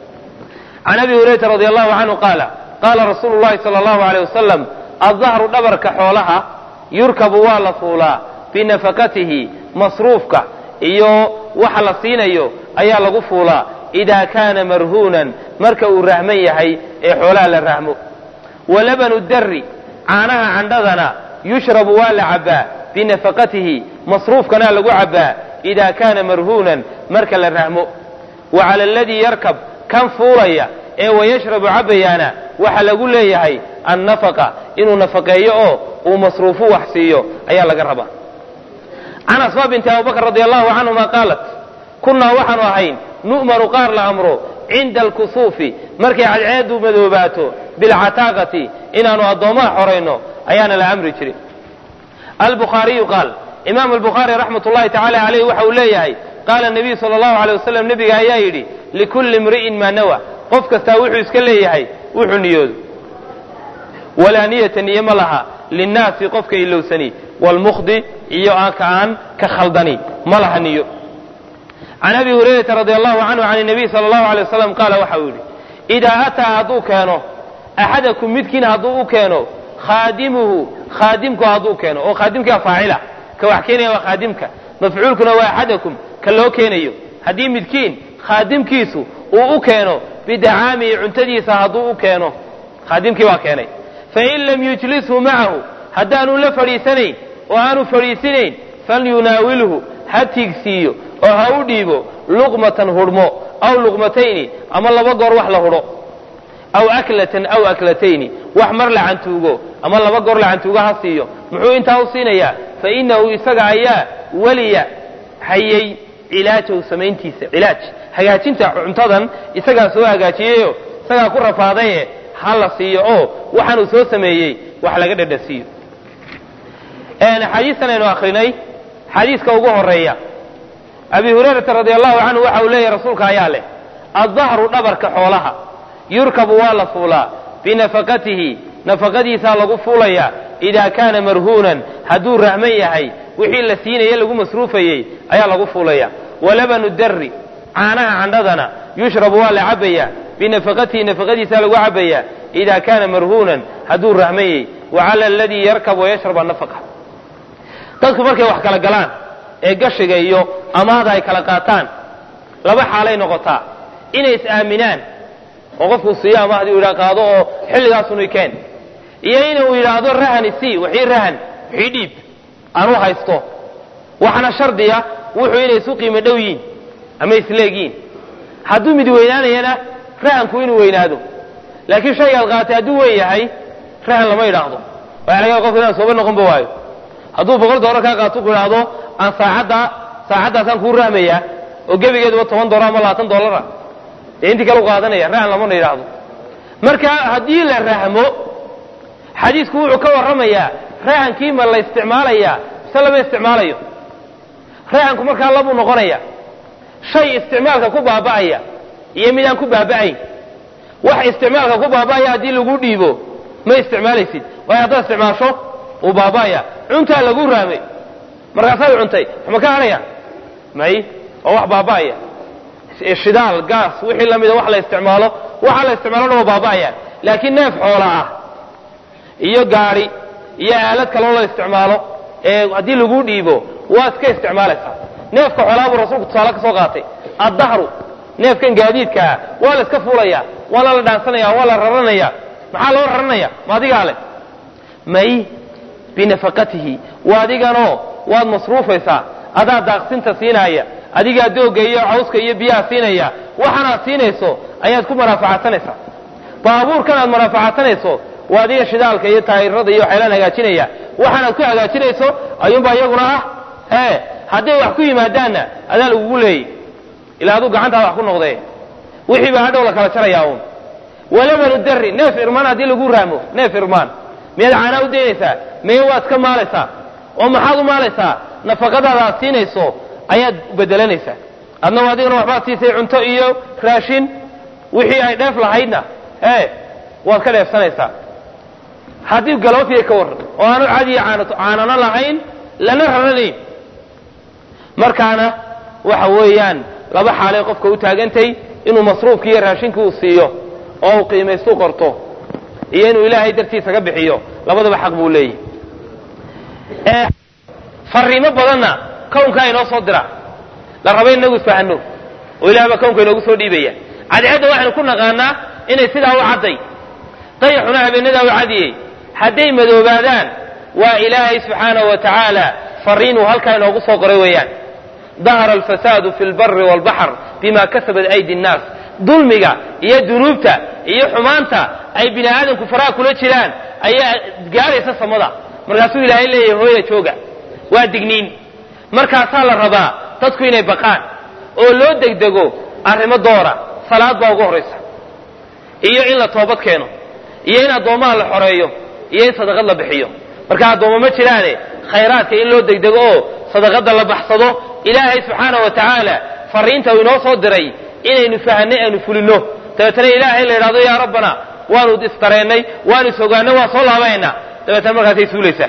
can abi hurayrata radi allahu canhu qaala qaala rasuulu llahi sala allahu aleyh wasalam addahru dhabarka xoolaha yurkabu waa la fuulaa binafaqatihi masruufka iyo waxa la siinayo ayaa lagu fuulaa idaa kaana marhuunan marka uu rahman yahay ee xoolaha la rahmo wa labanu darri caanaha candhadana yushrabu waa la cabbaa binafaqatihi masruufkana lagu cabbaa idaa kaana marhuunan marka la rahmo wa cala aladii yarkab kan fuulaya ee wayashrabu cabbayaana waxa lagu leeyahay annafaqa inuu nafaqeeyo oo uu masruufu wax siiyo ayaa laga rabaa can asmaa binti abubakr radi allahu canhuma qaalat kunnaa waxaanu ahayn nu'maru qaar la amro cinda alkusuufi markay cadceedu madoobaato bilcataaqati inaanu addoommaha xorayno ayaana la amri jiray albukhaariyu qaal imaam albukhaari raxmat ullahi tacala caleyh waxa uu leeyahay qaala nabiyu sala allahu alay wasalam nebiga ayaa yidhi likulli imri'in maa nawa qof kastaa wuxuu iska leeyahay wuxuu niyoodo walaa niyata niye ma laha linnaasi qofka ilowsani waalmukhdi iyo ka aan ka khaldani ma laha niyo can abi hurayrata radi allahu canhu can nabiy sala allahu alay wasalam qaala waxa uu yidhi idaa ataa hadduu keeno axadakum midkiin hadduu u keeno khaadimuhu khaadimku hadduu keeno oo khaadimkaa faacila ka wax keenaya waa khaadimka mafcuulkuna waa axadakum ka loo keenayo haddii midkiin khaadimkiisu uu u keeno bidacaamihi cuntadiisa hadduu u keeno khaadimkii baa keenay fain lam yujlishu macahu haddaanu la fadhiisanayn oo aanu fadhiisinayn falyunaawilhu ha tiigsiiyo oo ha u dhiibo luqmatan hudhmo aw luqmatayni ama laba goor wax la hudho aw aklatan aw aklatayni wax mar la cantuugo ama laba goor la cantuugo ha siiyo muxuu intaa u siinayaa fa innahu isaga ayaa weliya hayay cilaajahu samayntiisa cilaaj hagaajinta cuntadan isagaa soo hagaajiyeyo isagaa ku rafaadaye ha la siiyo oo waxaanuu soo sameeyey wax laga dhadhasiiyo xadiistan aynu akrinay xadiiska ugu horeeya abi hurayrata radi allahu canhu waxa uu leeyahy rasuulka ayaa leh addahru dhabarka xoolaha yurkabu waa la fuulaa binafaqatihi nafaqadiisaa lagu fuulayaa idaa kaana marhuunan hadduu rahman yahay wixii la siinaye lagu masruufayey ayaa lagu fuulaya walabanu darri caanaha candhadana yushrabu waa la cabbayaa binafaqatihi nafaqadiisaa lagu cabbayaa idaa kaana marhuunan hadduu rahmayey wa cala aladii yarkab wayashrab annafaqa dadku markay wax kala galaan ee gashiga iyo amaada ay kala qaataan laba xaalay noqotaa inay is-aaminaan oo qofkuu siiyo amahdii u yidhaha qaado oo xilligaasunay keen iyo inuu yidhaahdo rahani sii wixii rahan wixii dhiib aan u haysto waxaana shardiya wuxuu inay isu qiimo dhow yiin ama isleegyiin hadduu mid weynaanayana rahanku inuu weynaado laakiin shaygaad qaatay hadduu weyn yahay rahan lama yidhaahdo waa laga qofka inaan sooba noqonba waayo hadduu boqol doolar kaa qaato ku idhaahdo aan saacadda saacaddaasaan kuu rahmayaa oo gebigeeduba toban doolar ama labaatan doolara dee intii kale u qaadanaya rahan lamana yidhaahdo marka haddii la rahmo xadiisku wuxuu ka warramayaa rahankii ma la isticmaalayaa mise lama isticmaalayo rahanku markaa labuu noqonaya shay isticmaalka ku baaba'aya iyo midaan ku baaba'ayn wax isticmaalka ku baaba'aya haddii lagu dhiibo ma isticmaalaysid waayo haddaad isticmaasho uu baaba'aya cuntaa lagu raamay markaasaad cuntay waxma ka hadhaya may oo wax baaba'aya shidaal gaas wixii lamida wax la isticmaalo waxaa la isticmaalo dhan waa baaba'ayaan laakiin neef xoola ah iyo gaadhi iyo aalad kaloo la isticmaalo ee haddii lagu dhiibo waa iska isticmaalaysaa neefka xoolaa buu rasuulku tusaale ka soo qaatay addahru neefkan gaadiidkaa waa la iska fuulaya waana la dhaansanaya waa la raranaya maxaa loo raranaya ma adigaa leh may binafaqatihi waa adiganoo waad masruufaysaa adaa daaqsinta siinaya adigaa doogga iyo cawska iyo biyaha siinaya waxaanaad siinayso ayaad ku manaafacasanaysaa baabuurkan aad manaafacasanayso waa adiga shidaalka iyo taayirada iyo waxyaalaan hagaajinaya waxaanaad ku hagaajinayso ayuunbaa iyaguna ah ee hadday wax ku yimaadaanna adaa lagugu leeyay ilaa aduu gacantaada wax ku noqdee wixii baa hadhow la kala jarayaa uun walabanu dari neef irmaan haddii lagu raamo neef irmaan miyaad caanaa u daynaysaa meye waad ka maalaysaa oo maxaad u maalaysaa nafaqadaada aad siinayso ayaad bedelanaysaa adna adigana waxbaad siisay cunto iyo raashin wixii ay dheef lahaydna ee waad ka dheefsanaysaa haddii galoofiya ka warran oo aanu cadiya caanano lahayn lana raranayn markaana waxa weeyaan laba xaalay qofka u taagantay inuu masruufkii iyo raashinkii uu siiyo oo uu qiimaystu qorto iyo inuu ilaahay dartiisa ka bixiyo labadaba xaq buu leeyahy fariimo badanna kownkaa inoo soo dira la raba inagu isfahano oo ilaah baa kownka inoogu soo dhiibaya cadceedda waxaynu ku naqaanaa inay sidaa u cadday dayaxuna habeenadaa u cadiyey hadday madoobaadaan waa ilaahay subxaanahu wa tacaala fariinuu halkaa inoogu soo qoray weeyaan dahara alfasaadu fi lbari waalbaxr bima kasabat aydi nnaas dulmiga iyo dunuubta iyo xumaanta ay bini aadamku faraha kula jiraan ayaa gaaraysa samada markaasuu ilaahay leeyahay hooya jooga waa digniin markaasaa la rabaa dadku inay baqaan oo loo degdego arrimo doora salaad baa ugu horraysa iyo in la toobad keeno iyo in addoommaha la xoreeyo iyo in sadaqad la bixiyo marka addoommo ma jiraane khayraadka in loo degdego oo sadaqadda la baxsado ilaahay subxaana wa tacaala fariinta uu inoo soo diray inaynu fahanay aynu fulinno dabeetana ilaahay la yidhahdo yaa rabbana waanu isdareennay waanu isogaannay waan soo laabaynaa dabeetana markaasay suulaysaa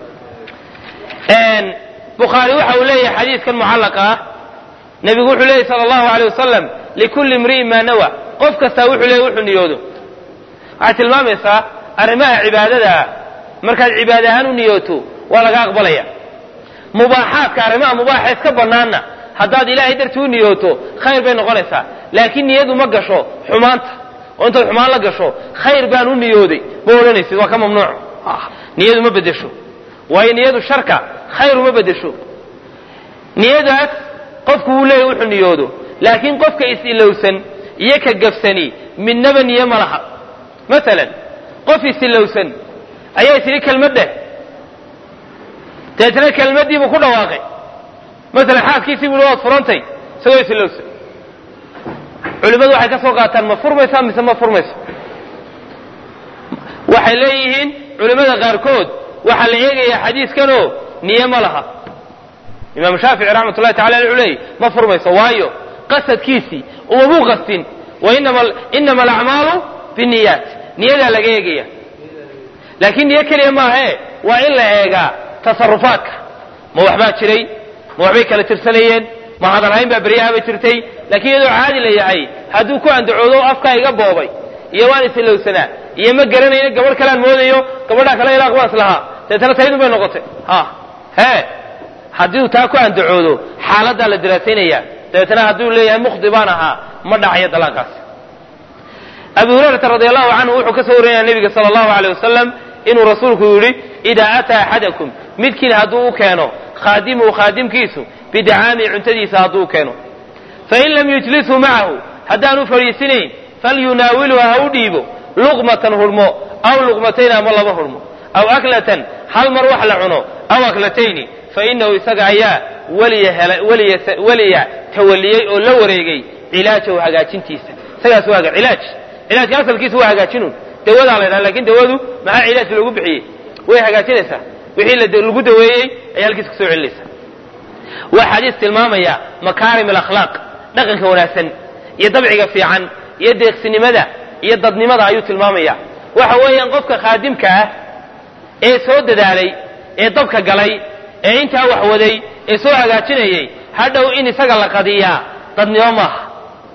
bukhaari waxa uu leeyahay xadiidkan mucallaqa ah nebigu wuxuu leeyahy sala allahu aleyh wasalam likulli imri'in maa nawa qof kastaa wuxuu leeyahy wuxuu niyoodo waxay tilmaamaysaa arrimaha cibaadadaa markaad cibaada ahaan u niyooto waa laga aqbalaya mubaaxaadka arrimaha mubaaxa iska bannaanna haddaad ilaahay dartii u niyooto khayr bay noqonaysaa laakiin niyadu ma gasho xumaanta oo intaad xumaan la gasho khayr baan u niyooday ma odhanaysid waa ka mamnuuc niyadu ma bedesho waayo niyadu sharka khayr uma bedesho niyadaas qofku wuu leeyahy wuxuu niyoodo laakiin qofka is-ilowsan iyo ka gafsani midnaba niyo ma laha masalan qof is-ilowsan ayaa tidhi kelmad dheh deetna kelmaddiibuu ku dhawaaqay masalan xaaskiisii buu waad furantay isagoo is-ilowsan culimmadu waxay ka soo qaataan ma furmaysaa mise ma furmayso waxay leeyihiin culimmada qaarkood waxaa la eegayaa xadiiskanoo niye ma laha imaamu shaafici raxmat ullahi tacala wuxuu leeyay ma furmayso waayo qasadkiisii umamuu qastin wa inama alacmaalu binniyaat niyadaa laga eegaya laakiin niyo keliya maahae waa in la eegaa tasarufaadka ma waxbaa jiray ma waxbay kala tirsanayeen ma hadalhayn baa beryahaba jirtay laakiin iyadoo caadi la yahay hadduu ku andacoodo afkaa iga boobay iyo waan isilowsanaa iyo ma garanayna gabadh kalean moodayo gabadhaa kale ilaaq waan islahaa deetana taydun bay noqotay ha hee haddii taa ku andacoodo xaaladdaa la daraasaynaya dabeetana hadduu leeyahay mukhdi baan ahaa ma dhacayo dalaaqaas abu hurayrata radi allahu canhu wuxuu ka soo warinaya nebiga sala allahu aleyh wasalam inuu rasuulku yidhi idaa ataa axadakum midkiin hadduu u keeno khaadimuhu khaadimkiisu bidacaamihi cuntadiisa hadduu u keeno fain lam yujlishu macahu haddaanu fadhiisinayn falyunaawilhu ha u dhiibo luqmatan hurmo aw luqmatayn ama laba hurmo aw aklatan hal mar wax la cuno aw aklatayni fainahu isaga ayaa weliya tawaliyey oo la wareegay cilaajahu hagaajintiisa isagaas waa cilaaj cilaajka asalkiisa waa hagaajinun dawadaa la ydhaha lakin dawadu maxaa cilaaj loogu bixiyey way hagaajinaysaa wixii lagu daweeyey ayay halkiisa kusoo celinaysaa waa xadiis tilmaamaya makaarim alakhlaaq dhaqanka wanaagsan iyo dabciga fiican iyo deeqsinimada iyo dadnimada ayuu tilmaamaya waxa weeyaan qofka khaadimka ah ee soo dadaalay ee dabka galay ee intaa wax waday ee soo hagaajinayay hadhow in isaga la qadiyaa dadnimo maaha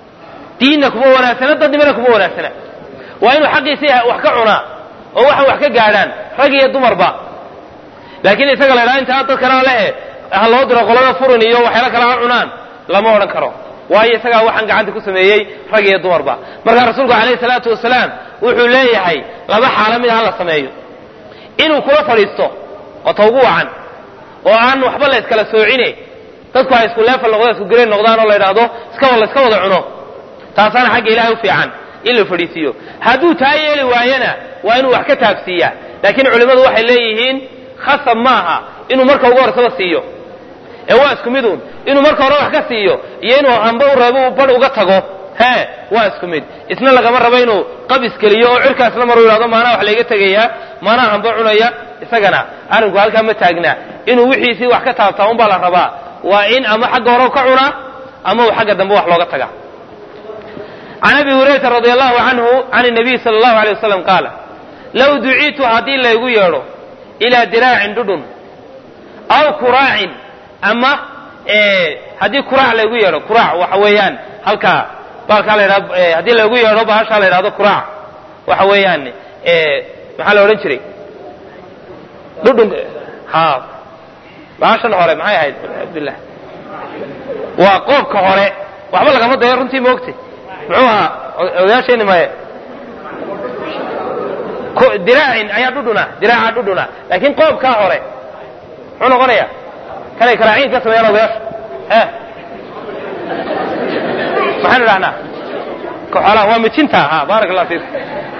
diinna kuma wanaagsana dadnimana kuma wanaagsana waa inuu xaqiisii wax ka cunaa oo waxa wax ka gaadhaan rag iyo dumarba laakiin isaga la ydhaha intaa dad kalena lehe ha loo diro qolada furin iyo waxyaala kale ha cunaan lama odhan karo waayo isagaa waxaan gacanta ku sameeyey rag iyo dumarba markaa rasuulku calayhi salaatu wasalaam wuxuu leeyahay laba xaalo mid ha la sameeyo inuu kula fadhiisto oo ta ugu wacan oo aan waxba la iskala soocine dadku ay isku leefal noqdaan isku gareen noqdaan oo la yidhaahdo iska la iska wada cuno taasaana xagga ilahay u fiican in la fadhiisiiyo hadduu taa yeeli waayana waa inuu wax ka taabsiiyaa laakiin culimmadu waxay leeyihiin khasab maaha inuu marka ugu horsaba siiyo ee waa isku miduun inuu marka hore wax ka siiyo iyo inuu hamba u reebo uu badh uga tago hee waa isku mid isna lagama rabo inuu qab iskeliyo oo cirkaasna maruu yidhahdo maanaa wax layga tegayaa maanaa hamba cunaya isagana arrinku halkaa ma taagna inuu wixiisii wax ka taabtaa unbaa la rabaa waa in ama xagga hore ka cunaa ama uu xagga dambe wax looga taga can abi hurayrata radi allahu canhu can nabiy sala allahu alay wasalam qaala low duciitu haddii laygu yeedho ilaa diraacin dhudhun aw kuraacin ama haddii kuraac laygu yeedho kuraac waxa weeyaan halkaa baalkaa la ydhahdo haddii laygu yeedho bahashaa la yidhahdo kuraac waxa weeyaan maxaa la odhan jiray dhudhun ha bahashan hore maxay ahayd cabdillah waa qoobka hore waxba lagama dayo runtii maogtay muxuu ahaa odayaasheeni maye diraacin ayaa dhudhuna diraaca dhudhuna laakiin qoobkaa hore muxuu noqonaya kanay karaaciin ka sameeyaan odayaasha e maxaynu dhahnaa koxolaha waa mijinta ha baaraka allah fiikum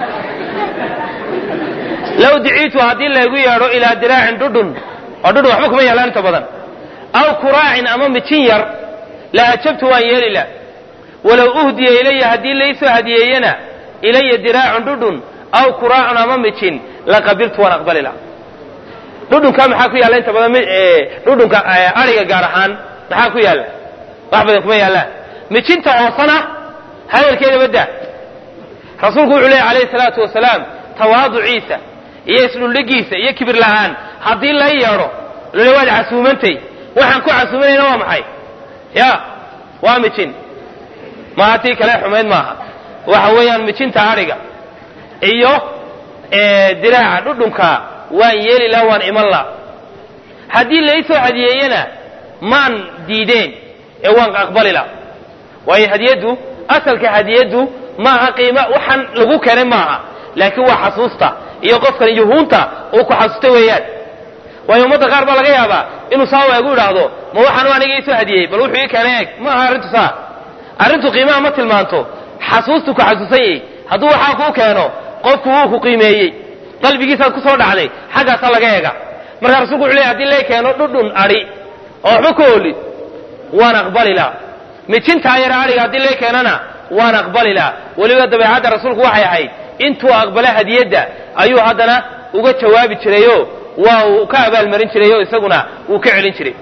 low diciitu haddii laygu yeedho ilaa diraacin dhudhun oo dhudhun waxba kuma yaalaan inta badan aw kuraacin ama mijin yar la ajabtu waan yeeli la walow uhdiya ilaya haddii laysoo hadiyeeyana ilaya diraacun dhudhun aw kuraacun ama mijin laqabiltu waan aqbali la dhudhunka maxaa ku yaalla inta badan dhudhunka ariga gaar ahaan maxaa ku yaalla wax badan kuma yaallaan mijinta hoosana hadalkeeda badda rasuulku wuxuu leeyay alayhi salaatu wasalaam tawaaduciisa iyo isdhuldhigiisa iyo kibir la'aan haddii la yeedho lole waad casuumantay waxaan ku casuumanayna waa maxay ya waa mijin maaha tii kale xumayd maaha waxa weeyaan mijinta adhiga iyo diraaca dhudhunka waan yeeli laha waan iman la haddii laysoo hadiyeeyana maan diideen ee waan aqbali la waayo hadiyaddu asalka hadiyaddu maaha qiima waxaan lagu keenay maaha laakiin waa xasuusta iyo qofkan yuhuunta uu ku xasuusta weeyaan waayo ummadda qaar baa laga yaabaa inuu saa eegu idhaahdo ma waxaanu aniga iisoo hadiyey bal wuxuu ii keenay eeg ma aha arrintu saa arrintu qiimaha ma tilmaanto xasuustu ku xasuusan yahy hadduu waxaa kuu keeno qofku wuu ku qiimeeyey qalbigiisaad ku soo dhacday xaggaasaa laga eega markaa rasulku wuxu ley hadii lay keeno dhudhun adhi oo waxba ka olid waan aqbali la mijintaa yara adhiga haddii lay keenana waan aqbali la weliba dabeecadda rasuulku waxay ahayd intuu aqbala hadiyadda ayuu haddana uga jawaabi jirayo waa uu ka abaalmarin jiray oo isaguna wuu ka celin jiray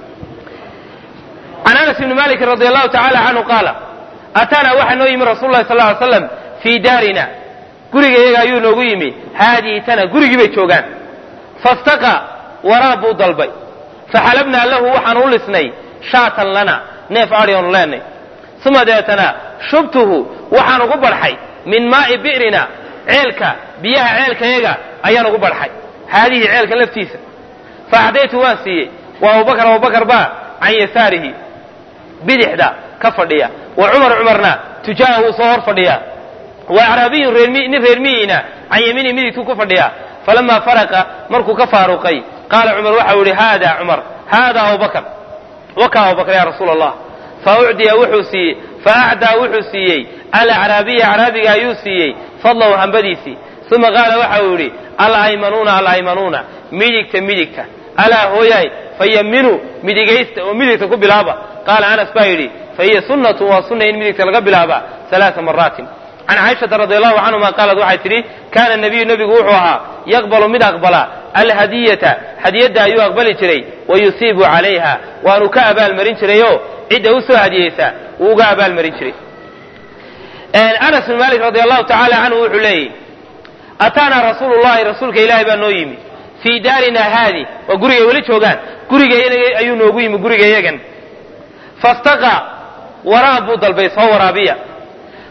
can anas ibni malikin radi allahu tacala canhu qaala ataanaa waxaa noo yimi rasul lahi sal ly slam fii daarina guriga iyaga ayuu noogu yimi haadihi tana gurigii bay joogaan fastaqa waraab buu dalbay faxalabnaa lahu waxaan u lisnay shaatan lana neef adhi oonu leenay uma deetana shubtuhu waxaan ugu barxay min maa'i bi'rina ceelka biyaha ceelkayaga ayaan ugu barxay haadihi ceelka laftiisa faacdaytu waan siiyey wa abubakar abubakar baa can yasaarihi bidixda ka fadhiya wa cumar cumarna tujaaha wuu soo hor fadhiya wa acraabiyun nin reer miyiina can yamiini midigtuu ku fadhiya falamaa faraqa markuu ka faaruqay qaala cumar waxau yihi haada cumar haada abubakar waka abubakar ya rasuula allah fa ucdiya wuxuu siiyey fa acdaa wuxuu siiyey alacraabiya acraabiga ayuu siiyey fadlahu hambadiisii uma qaala waxa uu yidhi alaymanuuna alaymanuuna midigta midigta alaa hooyaay fayaminuu midigaysta oo midigta ku bilaaba qaala anas baa yidhi fahiya sunnatun waa sunna in midigta laga bilaaba alaaa maraatin can caaishata radi allahu canhuma qaalat waxay tidhi kaana nabiyu nebigu wuxuu ahaa yaqbalu mid aqbala alhadiyata hadiyadda ayuu aqbali jiray wa yusiibu calayha waanu ka abaalmarin jirayoo cidda u soo hadiyeysa wuu uga abaalmarin jiray anas bin malik radi allahu tacaala canhu wuxuu leeyahy ataanaa rasuulu llahi rasuulka ilaahay baa noo yimi fii daarina haadi waa gurigay weli joogaan guriga ayuu noogu yimi guriga yagan fastaqa waraab buu dalbay soo waraabiya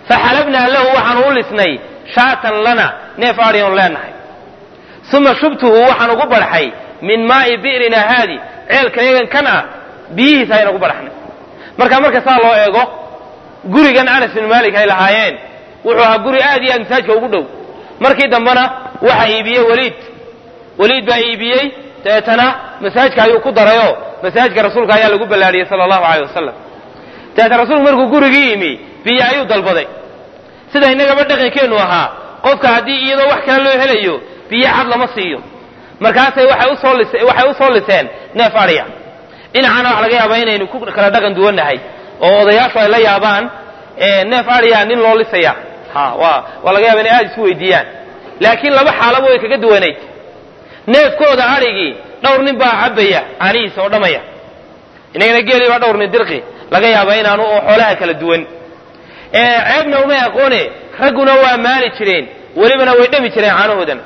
faxalabnaa lahu waxaan u lisnay shaatan lana neef adhion leenahay uma shubtuhu waxaan ugu barxay min maa'i bi'rina haadi ceelkayagan kan ah biyihiisa ayaan ugu barxnay marka marka saa loo eego gurigan anas bin malik ay lahaayeen wuxuu ahaa guri aad iyo aad masaajka ugu dhow markii dambena waxa iibiyey weliid weliid baa iibiyey dabeetana masaajka ayuu ku darayoo masaajka rasuulka ayaa lagu ballaadhiyey sala allahu aleyh wasalam dabeetana rasuulku markuu gurigii yimi biyo ayuu dalbaday sida innagaba dhaqankeennu ahaa qofka haddii iyadoo wax kale loo helayo biyo cad lama siiyo markaasay waxay usoo lis waxay u soo liseen neef adhiya dhinacana waxa laga yaabaa inaynu ku kala dhaqan duwannahay oo odayaashu ay la yaabaan neef adhiya nin loo lisaya ha waa waa laga yaaba inay aada isu weydiiyaan laakiin laba xaalaba way kaga duwanayd neefkooda adhigii dhowr nin baa cabbaya caanihiisa oo dhamaya inagana geeli baa dhowr nin dirqi laga yaaba inaanu oo xoolaha kala duwan ceebna umay aqoone ragguna waa maali jireen welibana way dhami jireen caanahoodan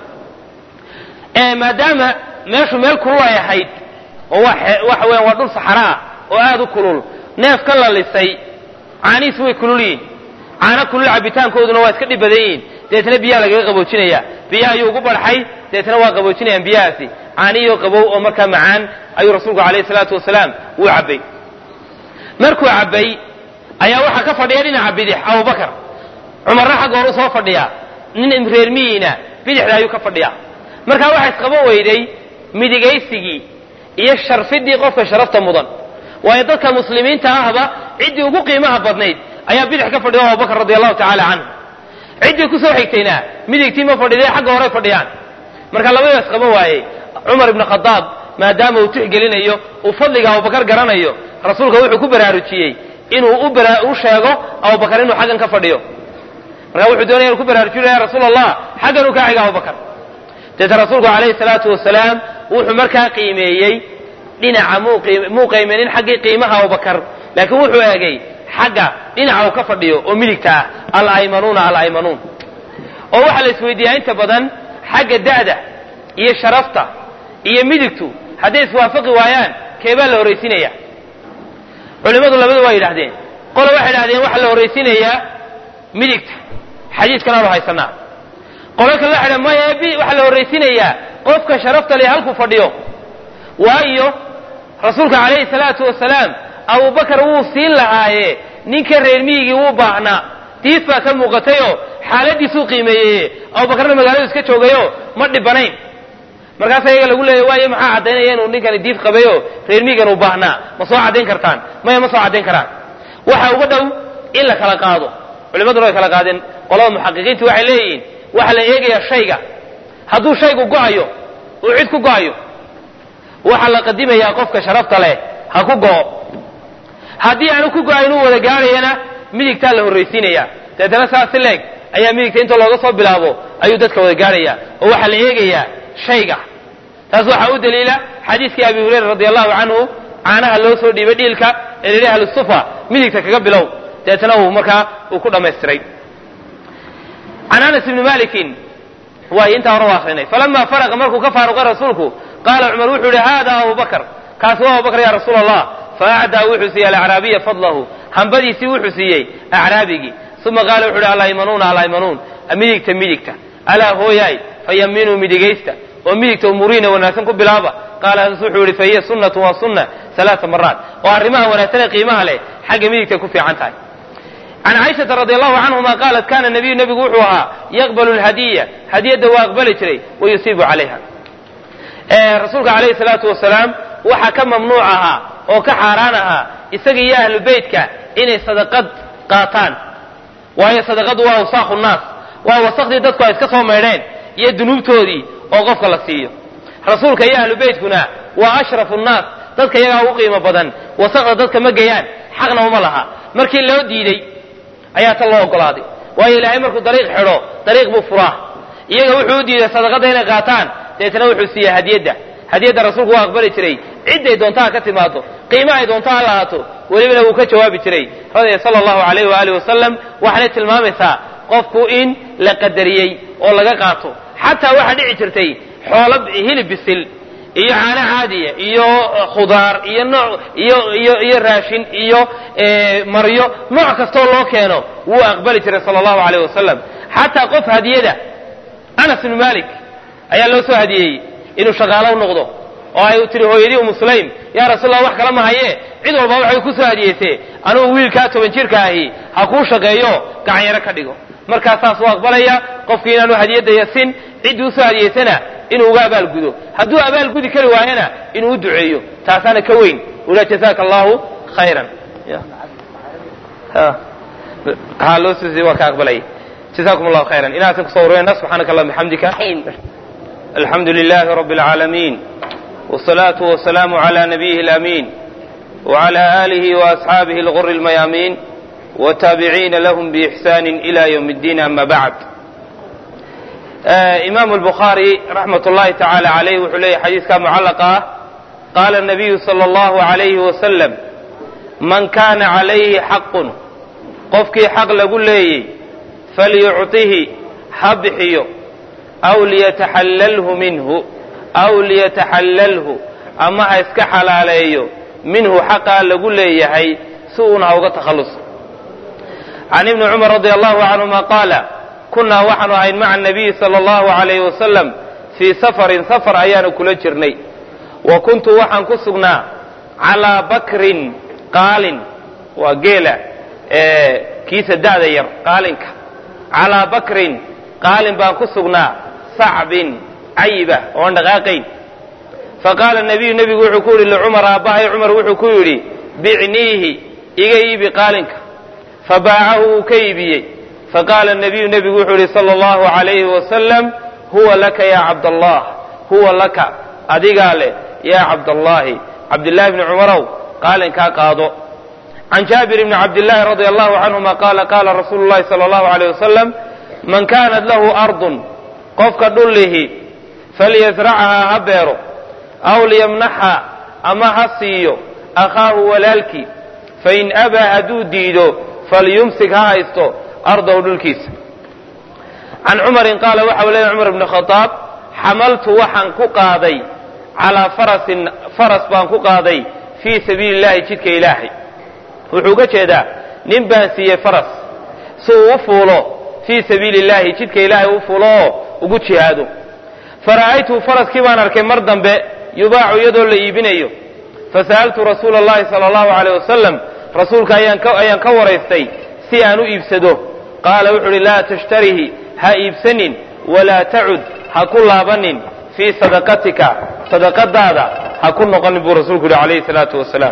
maadaama meeshu meel kulul ay ahayd oo waxa weyan waa dhul saxara ah oo aada u kulul neefka la lisay caanihiisu way kulul yihin caano kulul cabitaankooduna waa iska dhib badan yihiin deetna biyaha lagaga qaboojinaya biyaha ayuu ugu barxay deetna waa qaboojinayaan biyahaasi caanihio qabow oo markaa macaan ayuu rasuulku alayhi salaatu wasalaam uu cabbay markuu cabbay ayaa waxaa ka fadhiya dhinaca bidix abubakar cumarna xagga hor u soo fadhiya nin reer miyiina bidixda ayuu ka fadhiya markaa waxaa isqaban weyday midigaysigii iyo sharfidii qofka sharafta mudan waayo dadka muslimiinta ahba ciddii ugu qiimaha badnayd ayaa bidix ka fadhiya abubakar radi allahu tacaala canhu ciddii kusoo xigtayna midigtii ma fadhiday xagga horay fadhiyaan marka labadiiba isqaban waayey cumar ibnu khadaab maadaama uu tixgelinayo uu fadliga abubakar garanayo rasuulka wuxuu ku baraarujiyey inuu u sheego abubakar inuu xaggan ka fadhiyo markaa wuxuu doonaya inu ku baraarujiyo ya rasuul allah xaggan uu kaa xiga abubakar deeta rasuulku calayhi salaatu wasalaam wuxuu markaa qiimeeyey dhinaca muu qiimeynin xaggii qiimaha abubakar laakiin wuxuu eegay xagga dhinaca uu ka fadhiyo oo midigta ah alaymanuuna alaymanuun oo waxaa la isweydiiyaa inta badan xagga da'da iyo sharafta iyo midigtu hadday iswaafaqi waayaan keebaa la horraysinaya culimmadu labadu waa yidhahdeen qole waxay idhahdeen waxaa la horraysiinayaa midigta xadiiskan aanu haysanaa qolo kale waxay dhahen maya waxaa la horraysiinayaa qofka sharafta leh halkuu fadhiyo waayo rasuulka calayhi salaatu wasalaam abubakar wuu siin lahaaye ninka reer miyigii wuu baahnaa diif baa ka muuqatayoo xaaladiisuu qiimeeyey abubakarna magaaladu iska joogayo ma dhibanayn markaasa iyaga lagu leeya waayo maxaa caddaynaya inuu ninkani diif qabayo reer miyigan uu baahnaa ma soo caddayn kartaan maya ma soo caddayn karaan waxa uga dhow in la kala qaado culimaduna way kala qaadeen qolada muxaqiqiintu waxay leeyihiin waxaa la eegayaa shayga hadduu shaygu go'ayo uu cid ku go'ayo waxaa la qadimayaa qofka sharafta leh ha ku go'o haddii aanu ku go'ayn uu wada gaadhayana midigtaa la horraysiinaya deetana saas si leeg ayaa midigta inta looga soo bilaabo ayuu dadka wada gaadhaya oo waxaa la eegayaa shayga taas waxaa u daliila xadiiskii abi hurayra radi allahu canhu caanaha loo soo dhiibay dhiilka ee lihi ahlusufa midigta kaga bilow deetana uu markaa uu ku dhammaystiray can anas ibni malikin waay intaa hore u akrinay falama faraqa markuu ka faaruqay rasuulku qaala cumar wuxuu yihi hada abubakr kaasi waa abubakr ya rasuul allah faacdaa wuxuu siiyey alacraabiya fadlahu hambadiisii wuxuu siiyey acraabigii uma qaala wuxu uhi alaymanuuna alaymanuun midigta midigta alaa hooyaay fayaminuu midigaysta oo midigta umuriina wanaagsan ku bilaaba qaala anas wuxuu yihi fahiya sunnatu waa sunna alaaa maraat oo arrimaha wanaagsan ee qiimaha leh xagga midigtay ku fiican tahay can caaishata radi allahu canhuma qaalat kana nabiyu nebigu wuxuu ahaa yaqbalu lhadiya hadiyadda waa aqbali jiray wayusiibu calayha rasuulka calayhi salaatu wasalaam waxaa ka mamnuuc ahaa oo ka xaaraan ahaa isaga iyo ahlu beytka inay sadaqad qaataan waayo sadaqadu waa awsaaqu nnaas waa wasaqdii dadku ay iska soo maydheen iyo dunuubtoodii oo qofka la siiyo rasuulka iyo ahlu beytkuna waa ashrafu nnaas dadka iyagaa ugu qiimo badan wasaqda dadka ma geyaan xaqna uma laha markii loo diiday ayaa tan loo ogolaaday waayo ilaahay markuu dariiq xidho dariiq buu furaa iyaga wuxuu u diiday sadaqadda inay qaataan deetna wuxuu siiyey hadiyadda hadiyadda rasuulku waa aqbali jiray cidday doonta ha ka timaado qiima ay doonto ha lahaato welibana wuu ka jawaabi jiray radia sala allahu alayh waaalih wasalam waxaanay tilmaamaysaa qofku in la qadariyey oo laga qaato xataa waxaa dhici jirtay xoolo hilib bisil iyo caano caadiya iyo khudaar iyo nooc iyo iyo iyo raashin iyo maryo nooc kastoo loo keeno wuu aqbali jiray sala allahu alayh wasalam xataa qof hadiyada anas ibnu malik ayaa loo soo hadiyeeyey inuu shaqaalo u noqdo oo ay tiri hooyadii umu sulaym yaa rasuulallah wax kala ma haye cid walba waxay ku soo hadiyeysee anugu wiilkaa toban jirka ahi ha kuu shaqeeyo gacanyaro ka dhigo markaa saas u aqbalaya qofkii inaanu hadiyadda yasin ciddii usoo hadiyeysana inuu uga abaalgudo hadduu abaalgudi kari waayana inuu u duceeyo taasaana ka weyn ula jazaaka allahu khayran ha loo sii waa ka aqbalaya jazakum allahu khayran inaasan kusoo urureyna subxaanaka allah bixamdika alxamdu lilahi rabbi alcaalamiin والصلاة والسلام على نبيه الأمين وعلى آله وأصحابه الغر الميامين والتابعين لهم بإحسان إلى يوم الدين أما بعد آه إمام البخاري رحمة الله تعالى عليه وحليه حديث كان معلقة قال النبي صلى الله عليه وسلم من كان عليه حق قفكي حق لقول لي فليعطه حبحيه أو ليتحلله منه aw liyataxallalhu ama ha iska xalaaleeyo minhu xaqaa lagu leeyahay si uuna ha uga takhalluso can ibni cumar radi allahu canhuma qaala kunnaa waxaanu ahayn maca anabiyi sala allahu alayhi wasalam fii safarin safar ayaanu kula jirnay wa kuntu waxaan ku sugnaa calaa bakrin qaalin waa geela kiisa da'da yar qaalinka calaa bakrin qaalin baan ku sugnaa sacbin cayiba oon dhaqaaqayn faqaala nabiyu nebigu wuxuu ku yidhi licumar aabbahay cumar wuxuu ku yidhi bicniihi iga iibi qaalinka fabaacahu wuu ka iibiyey faqaala nabiyu nebigu wuxuu yidhi sala allahu calayhi wasalam huwa laka yaa cabdallah huwa laka adigaa leh yaa cabdallaahi cabdillahi bni cumarow qaalinkaa qaado can jaabir bni cabdillaahi radia allahu canhuma qaala qaala rasuulu llahi sala allahu alayh wasalam man kaanat lahu ardun qofka dhullihi falyasrachahaa ha beero aw liyamnaxa ama ha siiyo akhaahu walaalkii fain abaa hadduu diido falyumsik ha haysto ardahu dhulkiisa can cumarin qaala waxa u leeyahy cumar bni khadaab xamaltu waxaan ku qaaday calaa farasin faras baan ku qaaday fii sabiili illahi jidka ilaahay wuxuu uga jeedaa nin baan siiyey faras si uu u fuulo fii sabiili illahi jidka ilaahay u fuulo oo ugu jihaado fara'aytuhu faraskii baan arkay mar dambe yubaacu iyadoo la iibinayo fasa'altu rasuula allahi sala allahu aleyh wasalam rasuulka ayaan ka waraystay si aan u iibsado qaala wuxuu uhi laa tashtarihi ha iibsanin walaa tacud ha ku laabanin fii sadaqatika sadaqadaada ha ku noqonin buu rasuulku yihi calayhi salaatu wasalaam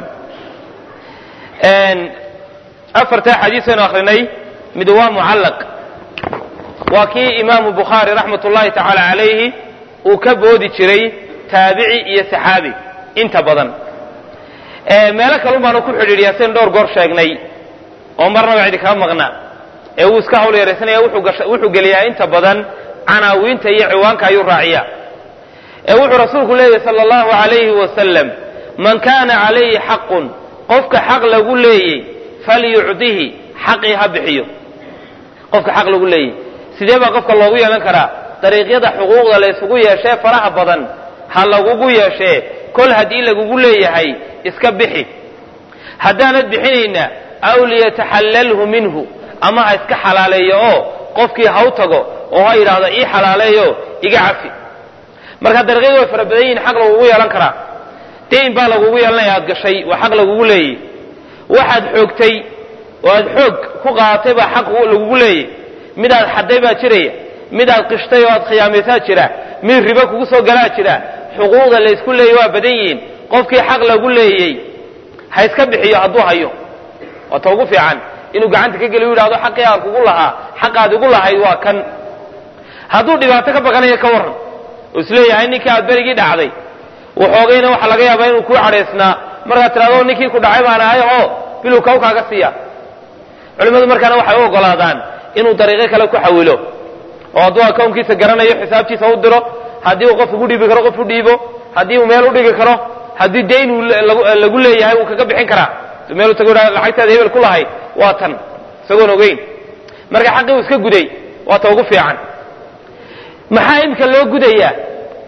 afartaa xadiisaynu akrinay mid waa mucallaq waa kii imaamu bukhaari raxmat ullahi tacaala calayhi uu ka boodi jiray taabici iyo saxaabi inta badan meelo kalun baanu ku xidhiidhiyaa sian dhowr goor sheegnay oo marnaba cidi kaa maqna ee wuu iska hawl yaraysanaya wuxuu geliyaa inta badan canaawiinta iyo ciwaanka ayuu raaciyaa ee wuxuu rasuulku leeyahy sala allahu alayhi wasalam man kaana calayhi xaqun qofka xaq lagu leeyey falyucdihi xaqii ha bixiyo qofka xaq lagu leeyey sidee baa qofka loogu yeelan karaa dariiqyada xuquuqda la ysugu yeeshee faraha badan ha lagugu yeeshee kol haddii lagugu leeyahay iska bixi haddaanad bixinayna aw liyataxallalhu minhu ama ha iska xalaaleeyo oo qofkii ha u tago oo ha yidhaahdo ii xalaaleeyo iga cafi marka dariiqyadu way fara badan yihin xaq lagugu yeelan karaa dayn baa lagugu yeelanaya aad gashay waa xaq lagugu leeyey waxaad xoogtay oo aad xoog ku qaadatay baa xaq lagugu leeyey midaad xadday baa jiraya midaad qishtay oo aad khiyaamaysaa jira mid ribo kugu soo galaa jira xuquuqda la ysku leeyay waa badan yihiin qofkii xaq lagu leeyey ha iska bixiyo hadduu hayo waa ta ugu fiican inuu gacanta ka geliyo u yidhahdo xaqii aan kugu lahaa xaqaad igu lahayd waa kan hadduu dhibaato ka baqanayo ka warran oo isleeyahay ninkii aad berigii dhacday waxoogayna waxaa laga yaabaa inuu kuu cadhaysnaa markaad tidhahdo ninkii ku dhacay baan ahay oo bilow kaw kaaga siiya culimmadu markaana waxay u ogolaadaan inuu dariiqo kale ku xawilo oo hadduu akownkiisa garanayo xisaabtiisa u diro haddii uu qof ugu dhiibi karo qof u dhiibo haddii uu meel u dhigi karo haddii dayn uu lagu leeyahay uu kaga bixin karaa meel tago lacagtaada hebel ku lahayd waa tan isagoon ogeyn marka xaqii uu iska guday waa ta ugu fiican maxaa iminka loo gudayaa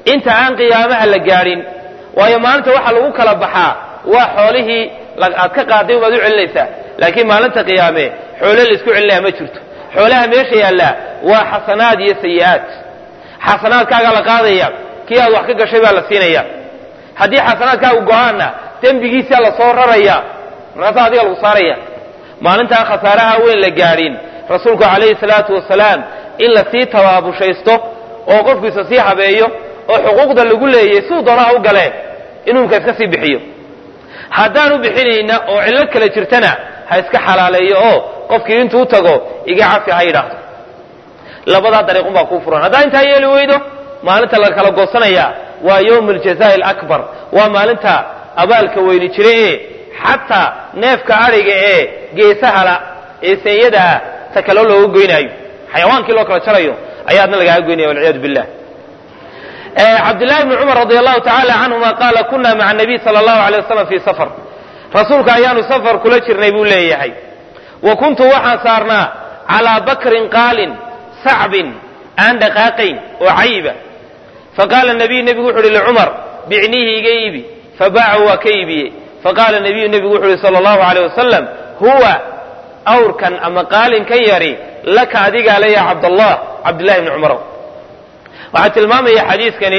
inta aan qiyaamaha la gaadhin waayo maalinta waxaa lagu kala baxaa waa xoolihii aad ka qaaday ubaad u celinaysaa laakiin maalinta qiyaame xoole laisku celinaya ma jirto xoolaha meesha yaallaa waa xasanaad iyo sayi'aad xasanaadkaagaa la qaadaya kii aad wax ka gashay baa la siinaya haddii xasanaadkaagu go-aanna dembigiisaa la soo raraya markaasaa adiga lagu saaraya maalintaan khasaaraha weyn la gaadhin rasuulku calayhi salaatu wasalaam in la sii tabaabushaysto oo qofkiisa sii habeeyo oo xuquuqda lagu leeyay siduu doonaha u galee inuu imka iska sii bixiyo haddaanu bixinayna oo cillo kale jirtana ha iska xalaaleeyo oo qofkii intuu u tago iga cafi ha yidhaahdo labadaa dariiqun baa kuu furan haddaa intaa yeeli weydo maalinta la kala goosanaya waa yowm aljazaa'i alakbar waa maalinta abaalka weyni jira ee xataa neefka adhiga ee geesahala ee seenyadaa ta kaloo looga goynaayo xayawaankii loo kala jarayo ayaadna lagaaga goynaya walciyaadu billah cabdillaahi bni cumar radi allahu tacaala canhuma qaala kuna maca nabiy sala allahu alay wasalam fii safar rasuulka ayaanu safar kula jirnay buu leeyahay wa kuntu waxaan saarnaa calaa bakrin qaalin sacbin aan dhaqaaqayn oo cayiba faqaala nabiyu nebigu wuxu uhi licumar bicniihi iga iibi fabaacahu waa ka iibiyey faqaala nabiyu nebigu wuxu uhi sala allahu aleyh wasalam huwa awrkan ama qaalinkan yari laka adigaa le ya cabdallah cabdillahi bni cumarow waxaa tilmaamaya xadiiskani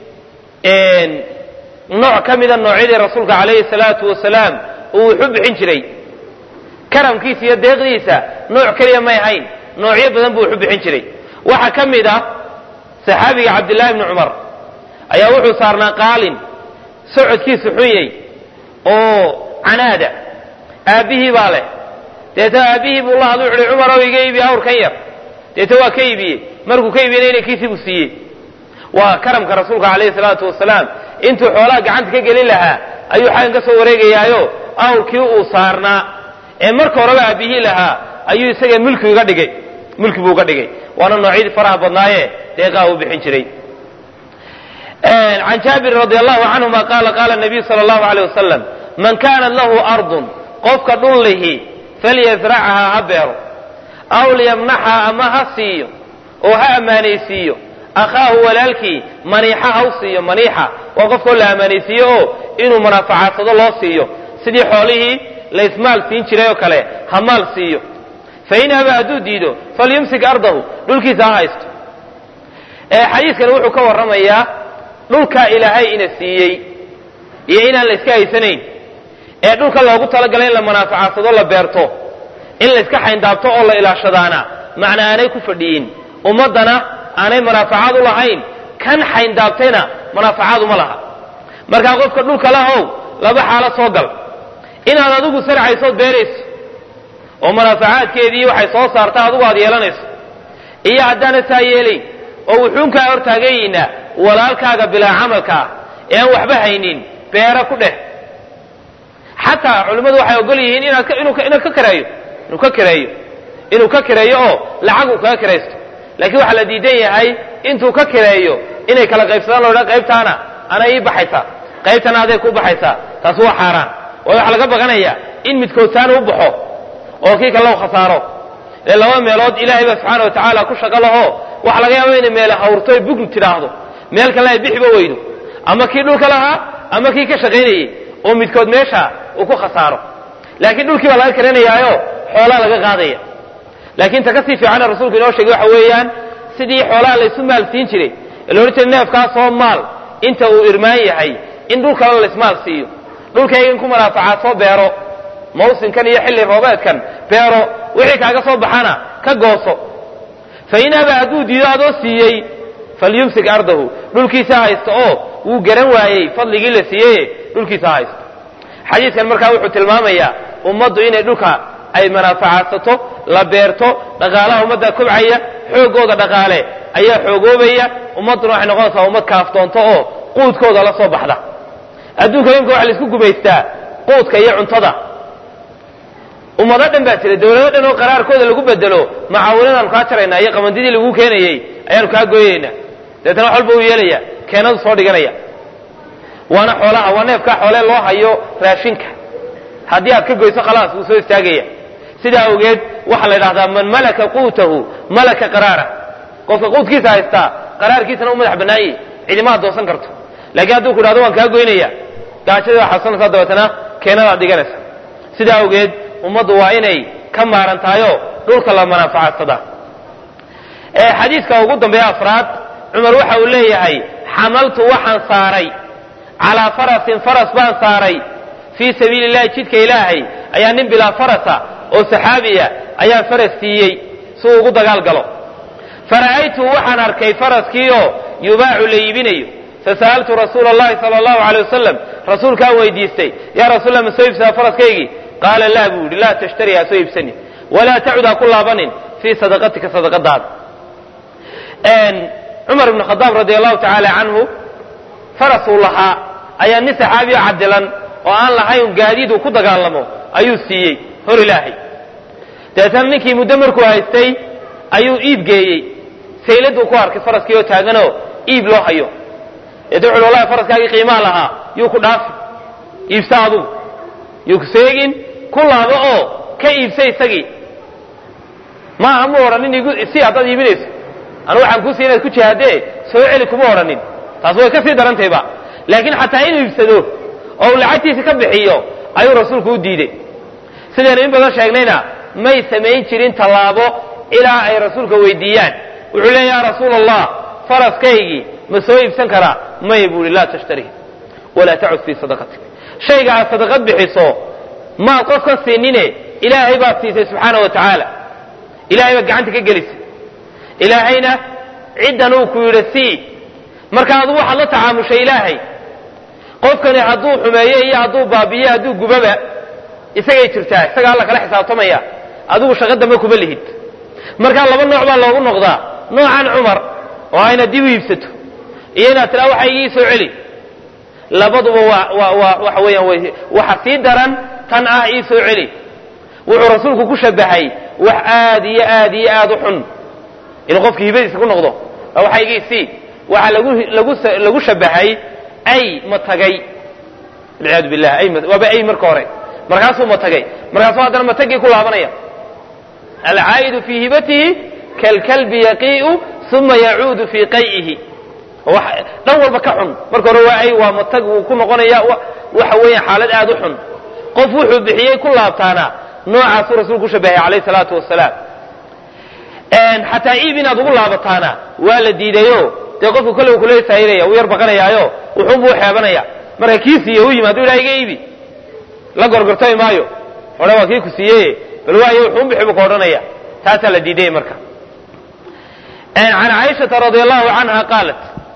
nooc ka mida noocyadii rasuulka calayhi salaatu wasalaam uu wuxu bixin jiray karamkiisa iyo deeqdiisa nooc keliya may ahayn noocyo badan buu wuxu bixin jiray waxaa ka mid ah saxaabiga cabdillahi bni cumar ayaa wuxuu saarnaa qaalin socodkiisu xunyay oo canaada aabbihii baa leh deeta aabbihii buu la hadlu uhi cumarow iga iibi awrkan yar deeta waa ka iibiyey markuu ka iibiyena inankiisii buu siiyey waa karamka rasuulka calayhi salaatu wasalaam intuu xoolaha gacanta ka gelin lahaa ayuu xaggan ka soo wareegayaayo awrkii uu saarnaa ee marka horeba aabbihii lahaa ayuu isaga mulki uga dhigay mulki buu uga dhigay waana noocyadii faraha badnaaye deeqaa uu bixin jiray can jaabirin radi allahu canhuma qaala qaala nabiyu sala allahu aleyh wasalam man kaanat lahu ardun qofka dhul lihi falyasrachahaa ha beero aw liyamnaxha ama ha siiyo oo ha ammaanaysiiyo akhaahu walaalkii maniixa ha u siiyo maniixa waa qofkao la ammaanaysiiyo oo inuu munaafacadsado loo siiyo sidii xoolihii la ismaal siin jiray oo kale ha maal siiyo fain aba hadduu diido falyumsik ardahu dhulkiisa ha haysto xadiiskani wuxuu ka warramayaa dhulkaa ilaahay ina siiyey iyo inaan la iska haysanayn ee dhulka loogu talagalay in la munaafacadsado la beerto in la iska xayndaabto oo la ilaashadaana macna aanay ku fadhiyin ummaddana aanay munaafacaad u lahayn kan xayndaabtayna munaafacaad uma laha markaa qofka dhulka lahow laba xaalo soo gal inaad adigu sarcaysood beerayso oo munaafacaadkeedii waxay soo saarta adigu aad yeelanayso iyo haddaana saa yeelayn oo wuxuunkaa hortaagayiina walaalkaaga bilaa camalka ah ee aan waxba haynin beera ku dheh xataa culimmadu waxay ogol yihiin inaad inaad ka kareeyo inuu ka kareeyo inuu ka kareeyo oo lacag uu kaga karaysto laakiin waxaa la diidan yahay intuu ka kareeyo inay kala qaybsadaan loo dha qaybtaana ana ii baxaysaa qaybtana aday ku baxaysaa taas waa xaaraan waayo waxaa laga baqanaya in midkood saana u baxo oo kii kale loo khasaaro ee laba meelood ilaahay baa subxaana wa tacaala ku shaqo laho waxaa laga yaaba inay meele hawrto ay bugnu tidhaahdo meel kale ay bixiba weydo ama kii dhulka lahaa ama kii ka shaqaynayey oo midkood meesha uu ku khasaaro laakiin dhulkii baa laga karanayaayo xoolaa laga qaadaya laakiin ta kasii fiicana rasuulku inoo sheegay waxa weeyaan sidii xoolaha laysu maal siin jiray ee loodhan jiray neefkaasoo maal inta uu irmaan yahay in dhul kale laysmaal siiyo dhulkayga in ku manaafacaad soo beero mawsinkan iyo xilli roobeedkan beero wixii kaaga soo baxana ka gooso fa in aba hadduu diido adoo siiyey falyumsik ardahu dhulkiisa haysto oo wuu garan waayey fadligii la siiyey dhulkiisa haysto xadiidkan markaa wuxuu tilmaamayaa ummaddu inay dhulka ay manaafacaadsato la beerto dhaqaalaha ummadda kobcaya xooggooda dhaqaale ayaa xoogoobaya ummadduna waxay noqonaysaa ummad kaaftoonto oo quudkooda la soo baxda adduunka imka waxa laisku gumaystaa quudka iyo cuntada ummado dhan baa jira dawlado dhan oo qaraarkooda lagu bedelo macaawinadaanu kaa jaraynaa iyo qamandidii laguu keenayey ayaanu kaa gooyaynaa dabeetana wax walba uu yeelaya keenadu soo dhiganaya waana xoolaha waa neefkaa xoolee loo hayo raashinka haddii aad ka goyso khalaas wuu soo istaagaya sidaa awgeed waxaa la yidhahdaa man malaka quutahu malaka qaraara qofka quudkiisa haystaa qaraarkiisana u madax bannaanye cidima adoonsan karto laakiin hadduu ku idhahdo waan kaa goynaya gaajadii waa xabsanaysaa dabeetana keenadaad dhiganaysa sidaa awgeed ummaddu waa inay ka maarantahayo dhulka la manaafacadsada xadiiska ugu dambeeya afraad cumar waxa uu leeyahay xamaltu waxaan saaray calaa farasin faras baan saaray fii sabiili illahi jidka ilaahay ayaa nin bilaa farasa oo saxaabiya ayaan faras siiyey si uu ugu dagaal galo fara'aytu waxaan arkay faraskiioo yubaacu la iibinayo fasa'altu rasuula allahi sala allahu alay wasalam rasuulkaan weydiistay yaa rasuulla ma soo iibsadaa faraskaygii qaala laa buu yidhi laa tashtari ha soo iibsanin walaa tacud ha ku laabanin fii sadaqatika sadaqadaada cumar ibnu khadaab radi allahu tacaala canhu farasuu lahaa ayaa nin saxaabiyo cadilan oo aan lahayn gaadiid uu ku dagaalamo ayuu siiyey hor ilaahay dabeetana ninkii muddo markuu haystay ayuu iib geeyey sayladuu ku arkay faraskii oo taaganoo iib loo hayo deet wuxu wallahi faraskaagii qiimaa lahaa yuu ku dhaafi iibsa adugu yuu ku seegin ku laabo oo ka iibsa isagii maaha mu odhanin igu si haddaad iibinayso anu waxaan kuu siya inaad ku jihaadee soo celi kuma odhanin taas way ka sii darantayba laakiin xataa inuu iibsado oo uu lacagtiisa ka bixiyo ayuu rasuulku u diidey sidaynu in badan sheegnayna may samayn jirin tallaabo ilaa ay rasuulka weydiiyaan wuxuu leeya ya rasuula allah faraskaygii ma soo iibsan karaa maya buu ihi laa tashtari walaa tacud fii sadaqatik shayga aad sadaqad bixiso maad qofkan siinine ilaahay baad siisay subxaana wa tacaala ilahay baad gacanta ka gelisay ilaahayna ciddan uu ku yidhi sii marka adu waxaad la tacaamushay ilaahay qofkani hadduu xumeeye iyo hadduu baabiye hadduu gubaba isagay jirtaa isaga alla kala xisaabtamaya adigu shaqo dambe kuma lihid markaa laba nooc baa loogu noqdaa noocan cumar oo a inaad dib u iibsato iyo inaad tiraa waxa igii soo celi labaduba waa waa waa waxa weeyaan waxa sii daran tan ah ii soo celi wuxuu rasuulku ku shabahay wax aad iyo aad iyo aad u xun inuu qofki hibadiisa ku noqdo waxa igii sii waxaa lagu lagu lagu shabahay ay ma tagay walciyaadu billah ay waaba ay marka hore markaasuu matagay markaasuu haddana matagii ku laabanaya alcaa'idu fii hibatihi kalkalbi yaqii'u uma yacuudu fii qay'ihi dhan walba ka xun marka hore waa ay waa matag wuu ku noqonaya waxa weeya xaalad aad u xun qof wuxuu bixiyey ku laabtaana noocaasuu rasuulku ku shabahay calayh salaatu wasalaam xataa iib inaad ugu laabataana waa la diidayo dee qofku kolle kula saayiraya uu yar baqanayaayo wuxuunbuu xeebanaya marka kii siiye u yimi haduu ilaha iga iibi la gorgortami maayo odhan waa kii ku siiyey bal waayo wuxuun bixi buu ka odhanaya taasaa la diidaya marka can caaishata radi allahu canha qaalat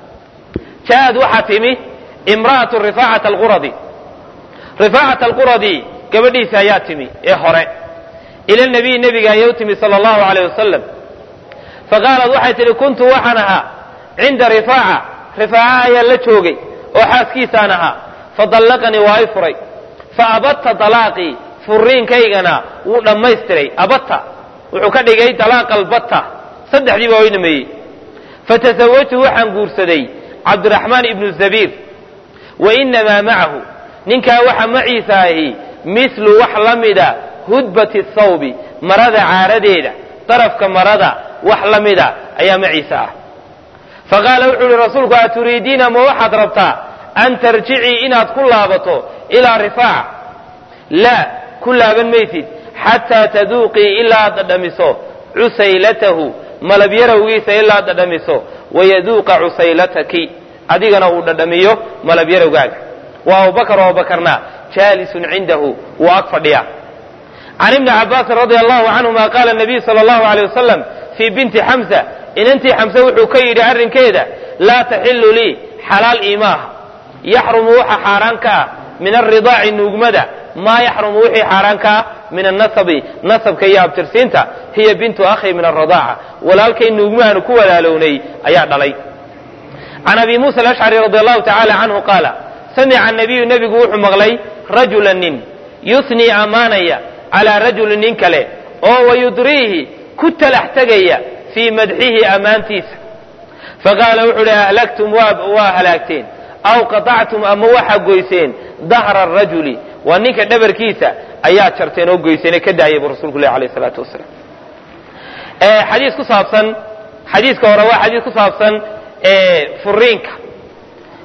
jaaءad waxaa timi imra'atu rifaacata alquradi rifaacata alquradi gabadhiisa ayaa timi ee hore ila nabiy nebiga ayay u timi sala allahu alayh wasalam faqaalat waxay tidhi kuntu waxaan ahaa cinda rifaaca rifaaca ayaan la joogay oo xaaskiisaan ahaa fadallaqanii waa i furay fa abatta dalaaqii furiinkaygana wuu dhammaystiray abatta wuxuu ka dhigay dalaaqa albatta saddexdii baa way dhameeyey fatasawajtu waxaan guursaday cabdiraxmaan ibnu zabiir wa inamaa macahu ninkaa waxa maciisa ahi mislu wax la mida hudbati thawbi marada caaradeeda darafka marada wax la mida ayaa maciisa ah faqaala wuxuu uhi rasuulku aturiidiina ma waxaad rabtaa an tarjicii inaad ku laabato ilaa rifaaca laa ku laaban maysid xataa taduuqii ilaa aad dhadhamiso cusaylatahu malabyarawgiisa ilaa aad dhadhamiso wayaduuqa cusaylataki adigana uu dhadhamiyo malabyarawgaaga wa abubakar oo abubakarna jaalisun cindahu wuu ag fadhiya can ibni cabaasin radia allahu canhuma qaala nabiyu sala allahu aleyh wasalam fii binti xamsa inantii xamse wuxuu ka yidhi arrinkeeda laa taxilu lii xalaal iimaaha yaxrumu waxa xaaraan ka ah min alridaaci nuugmada maa yaxrumu wixii xaaraan ka ah min annasabi nasabka iyo abtirsiinta hiya bintu akhi min alradaaca walaalkay nuugmahaanu ku walaalownay ayaa dhalay can abi muusa alashcari radi allahu tacala canhu qaala samica nabiyu nebigu wuxuu maqlay rajula nin yusnii ammaanaya calaa rajulin nin kale oo wayudriihi ku talax tegaya fii madxihi ammaantiisa faqaala wuxuu uhi ahlagtum waa halaagteen aw qaطactum ama waxaa goyseen dahra arajuli waa ninka dhabarkiisa ayaa jarteen oo goyseen ka daayay buu rasulku leh alayh salaatu wasalaam xadiis ku saabsan xadiiska hore waa xadiis ku saabsan furiinka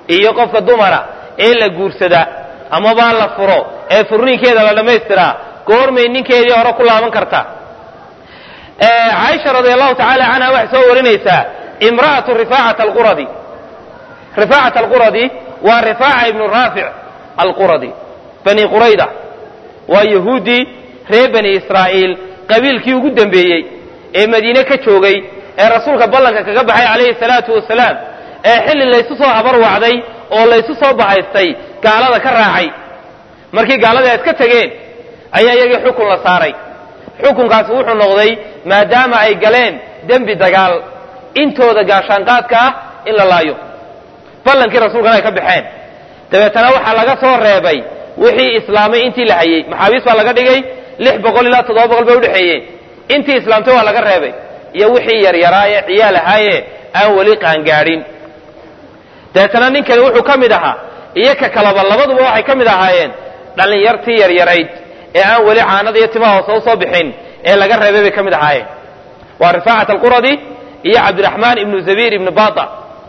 iyo qofka dumara ee la guursada amabaa la furo ee furniinkeeda la dhammaystiraa goormay ninkeedii hore ku laaban karta caaisha radi allahu tacaala canha waxay soo warinaysaa imra'atu rifaacata alquradi rifaacata alquradi waa rifaaca ibnu raafic alquradi bani qurayda waa yahuuddii reer bani israa'iil qabiilkii ugu dembeeyey ee madiine ka joogay ee rasuulka ballanka kaga baxay calayhi salaatu wasalaam ee xilli laysu soo habarwacday oo laysu soo bahaystay gaalada ka raacay markii gaaladii ay iska tegeen ayaa iyagii xukun la saaray xukunkaasi wuxuu noqday maadaama ay galeen dembi dagaal intooda gaashaanqaadka ah in la laayo ballankii rasuulkana ay ka baxeen dabeetana waxaa laga soo reebay wixii islaamay intii la hayey maxaabiis baa laga dhigay lix boqol ilaa toddoba boqol bay udhexeeyeen intii islaamtay waa laga reebay iyo wixii yaryaraa ee ciyaal ahaaye aan weli qaangaadhin dabeetana ninkani wuxuu ka mid ahaa iyo ka kalaba labaduba waxay ka mid ahaayeen dhallinyartii yaryarayd ee aan weli caanada iyo timaha hoose usoo bixin ee laga reebay bay ka mid ahaayeen waa rifaacat alquradi iyo cabdiraxmaan ibnu zabiir ibnu bata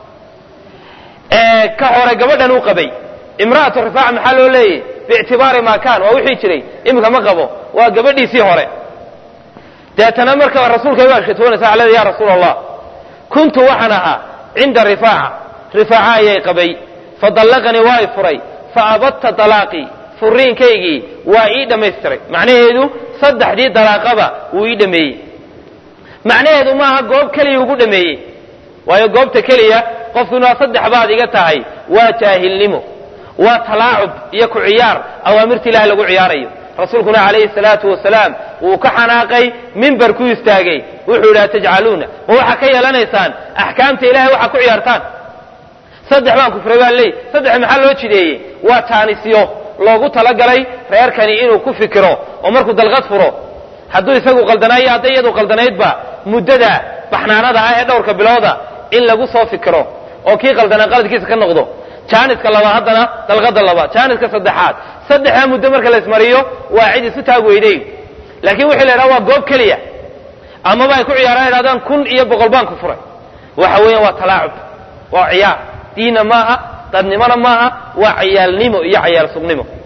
ka hore gabadhan uu qabay imra'atu rifaaca maxaa loo leeyay biictibaari maa kaan waa wixii jiray iminka ma qabo waa gabadhiisii hore deetana marka rasuulka waa shatoonaysa aleda ya rasuula allah kuntu waxaan ahaa cinda rifaaca rifaaca ayay qabay fadallaqanii waa i furay fa abadta dalaaqii furiinkaygii waa ii dhammaystiray macnaheedu saddexdii dalaaqaba wuu ii dhameeyey macnaheedu maaha goob keliya ugu dhameeyey waayo goobta keliya qofku inaa saddex baad iga tahay waa jaahilnimo waa talaacub iyo ku ciyaar awaamirta ilahi lagu ciyaarayo rasuulkuna calayhi salaatu wasalaam wuu ka xanaaqay mimbar ku istaagay wuxuu yidhi atajcaluuna ma waxaa ka yeelanaysaan axkaamta ilahay waxaa ku ciyaartaan saddex baan kufray baa leey saddex maxaa loo jideeyey waa taanisyo loogu talagalay reerkani inuu ku fikiro oo markuu dalqad furo hadduu isagu qaldanaayo hadday iyadu qaldanaydba muddada baxnaanada ah ee dhowrka bilooda in lagu soo fikiro oo kii qaldanaa qaladkiisa ka noqdo jaaniska labaad haddana dalqada labaad jaaniska saddexaad saddexdaa muddo marka la ismariyo waa cid isu taag weydayn laakiin wixii la yidhaha waa goob keliya amaba ay ku ciyaaraan idhahdaan kun iyo boqol baan ku furay waxa weeyaan waa talaacub waa ciyaar diinna maaha dadnimona maaha waa ciyaalnimo iyo cayaal sugnimo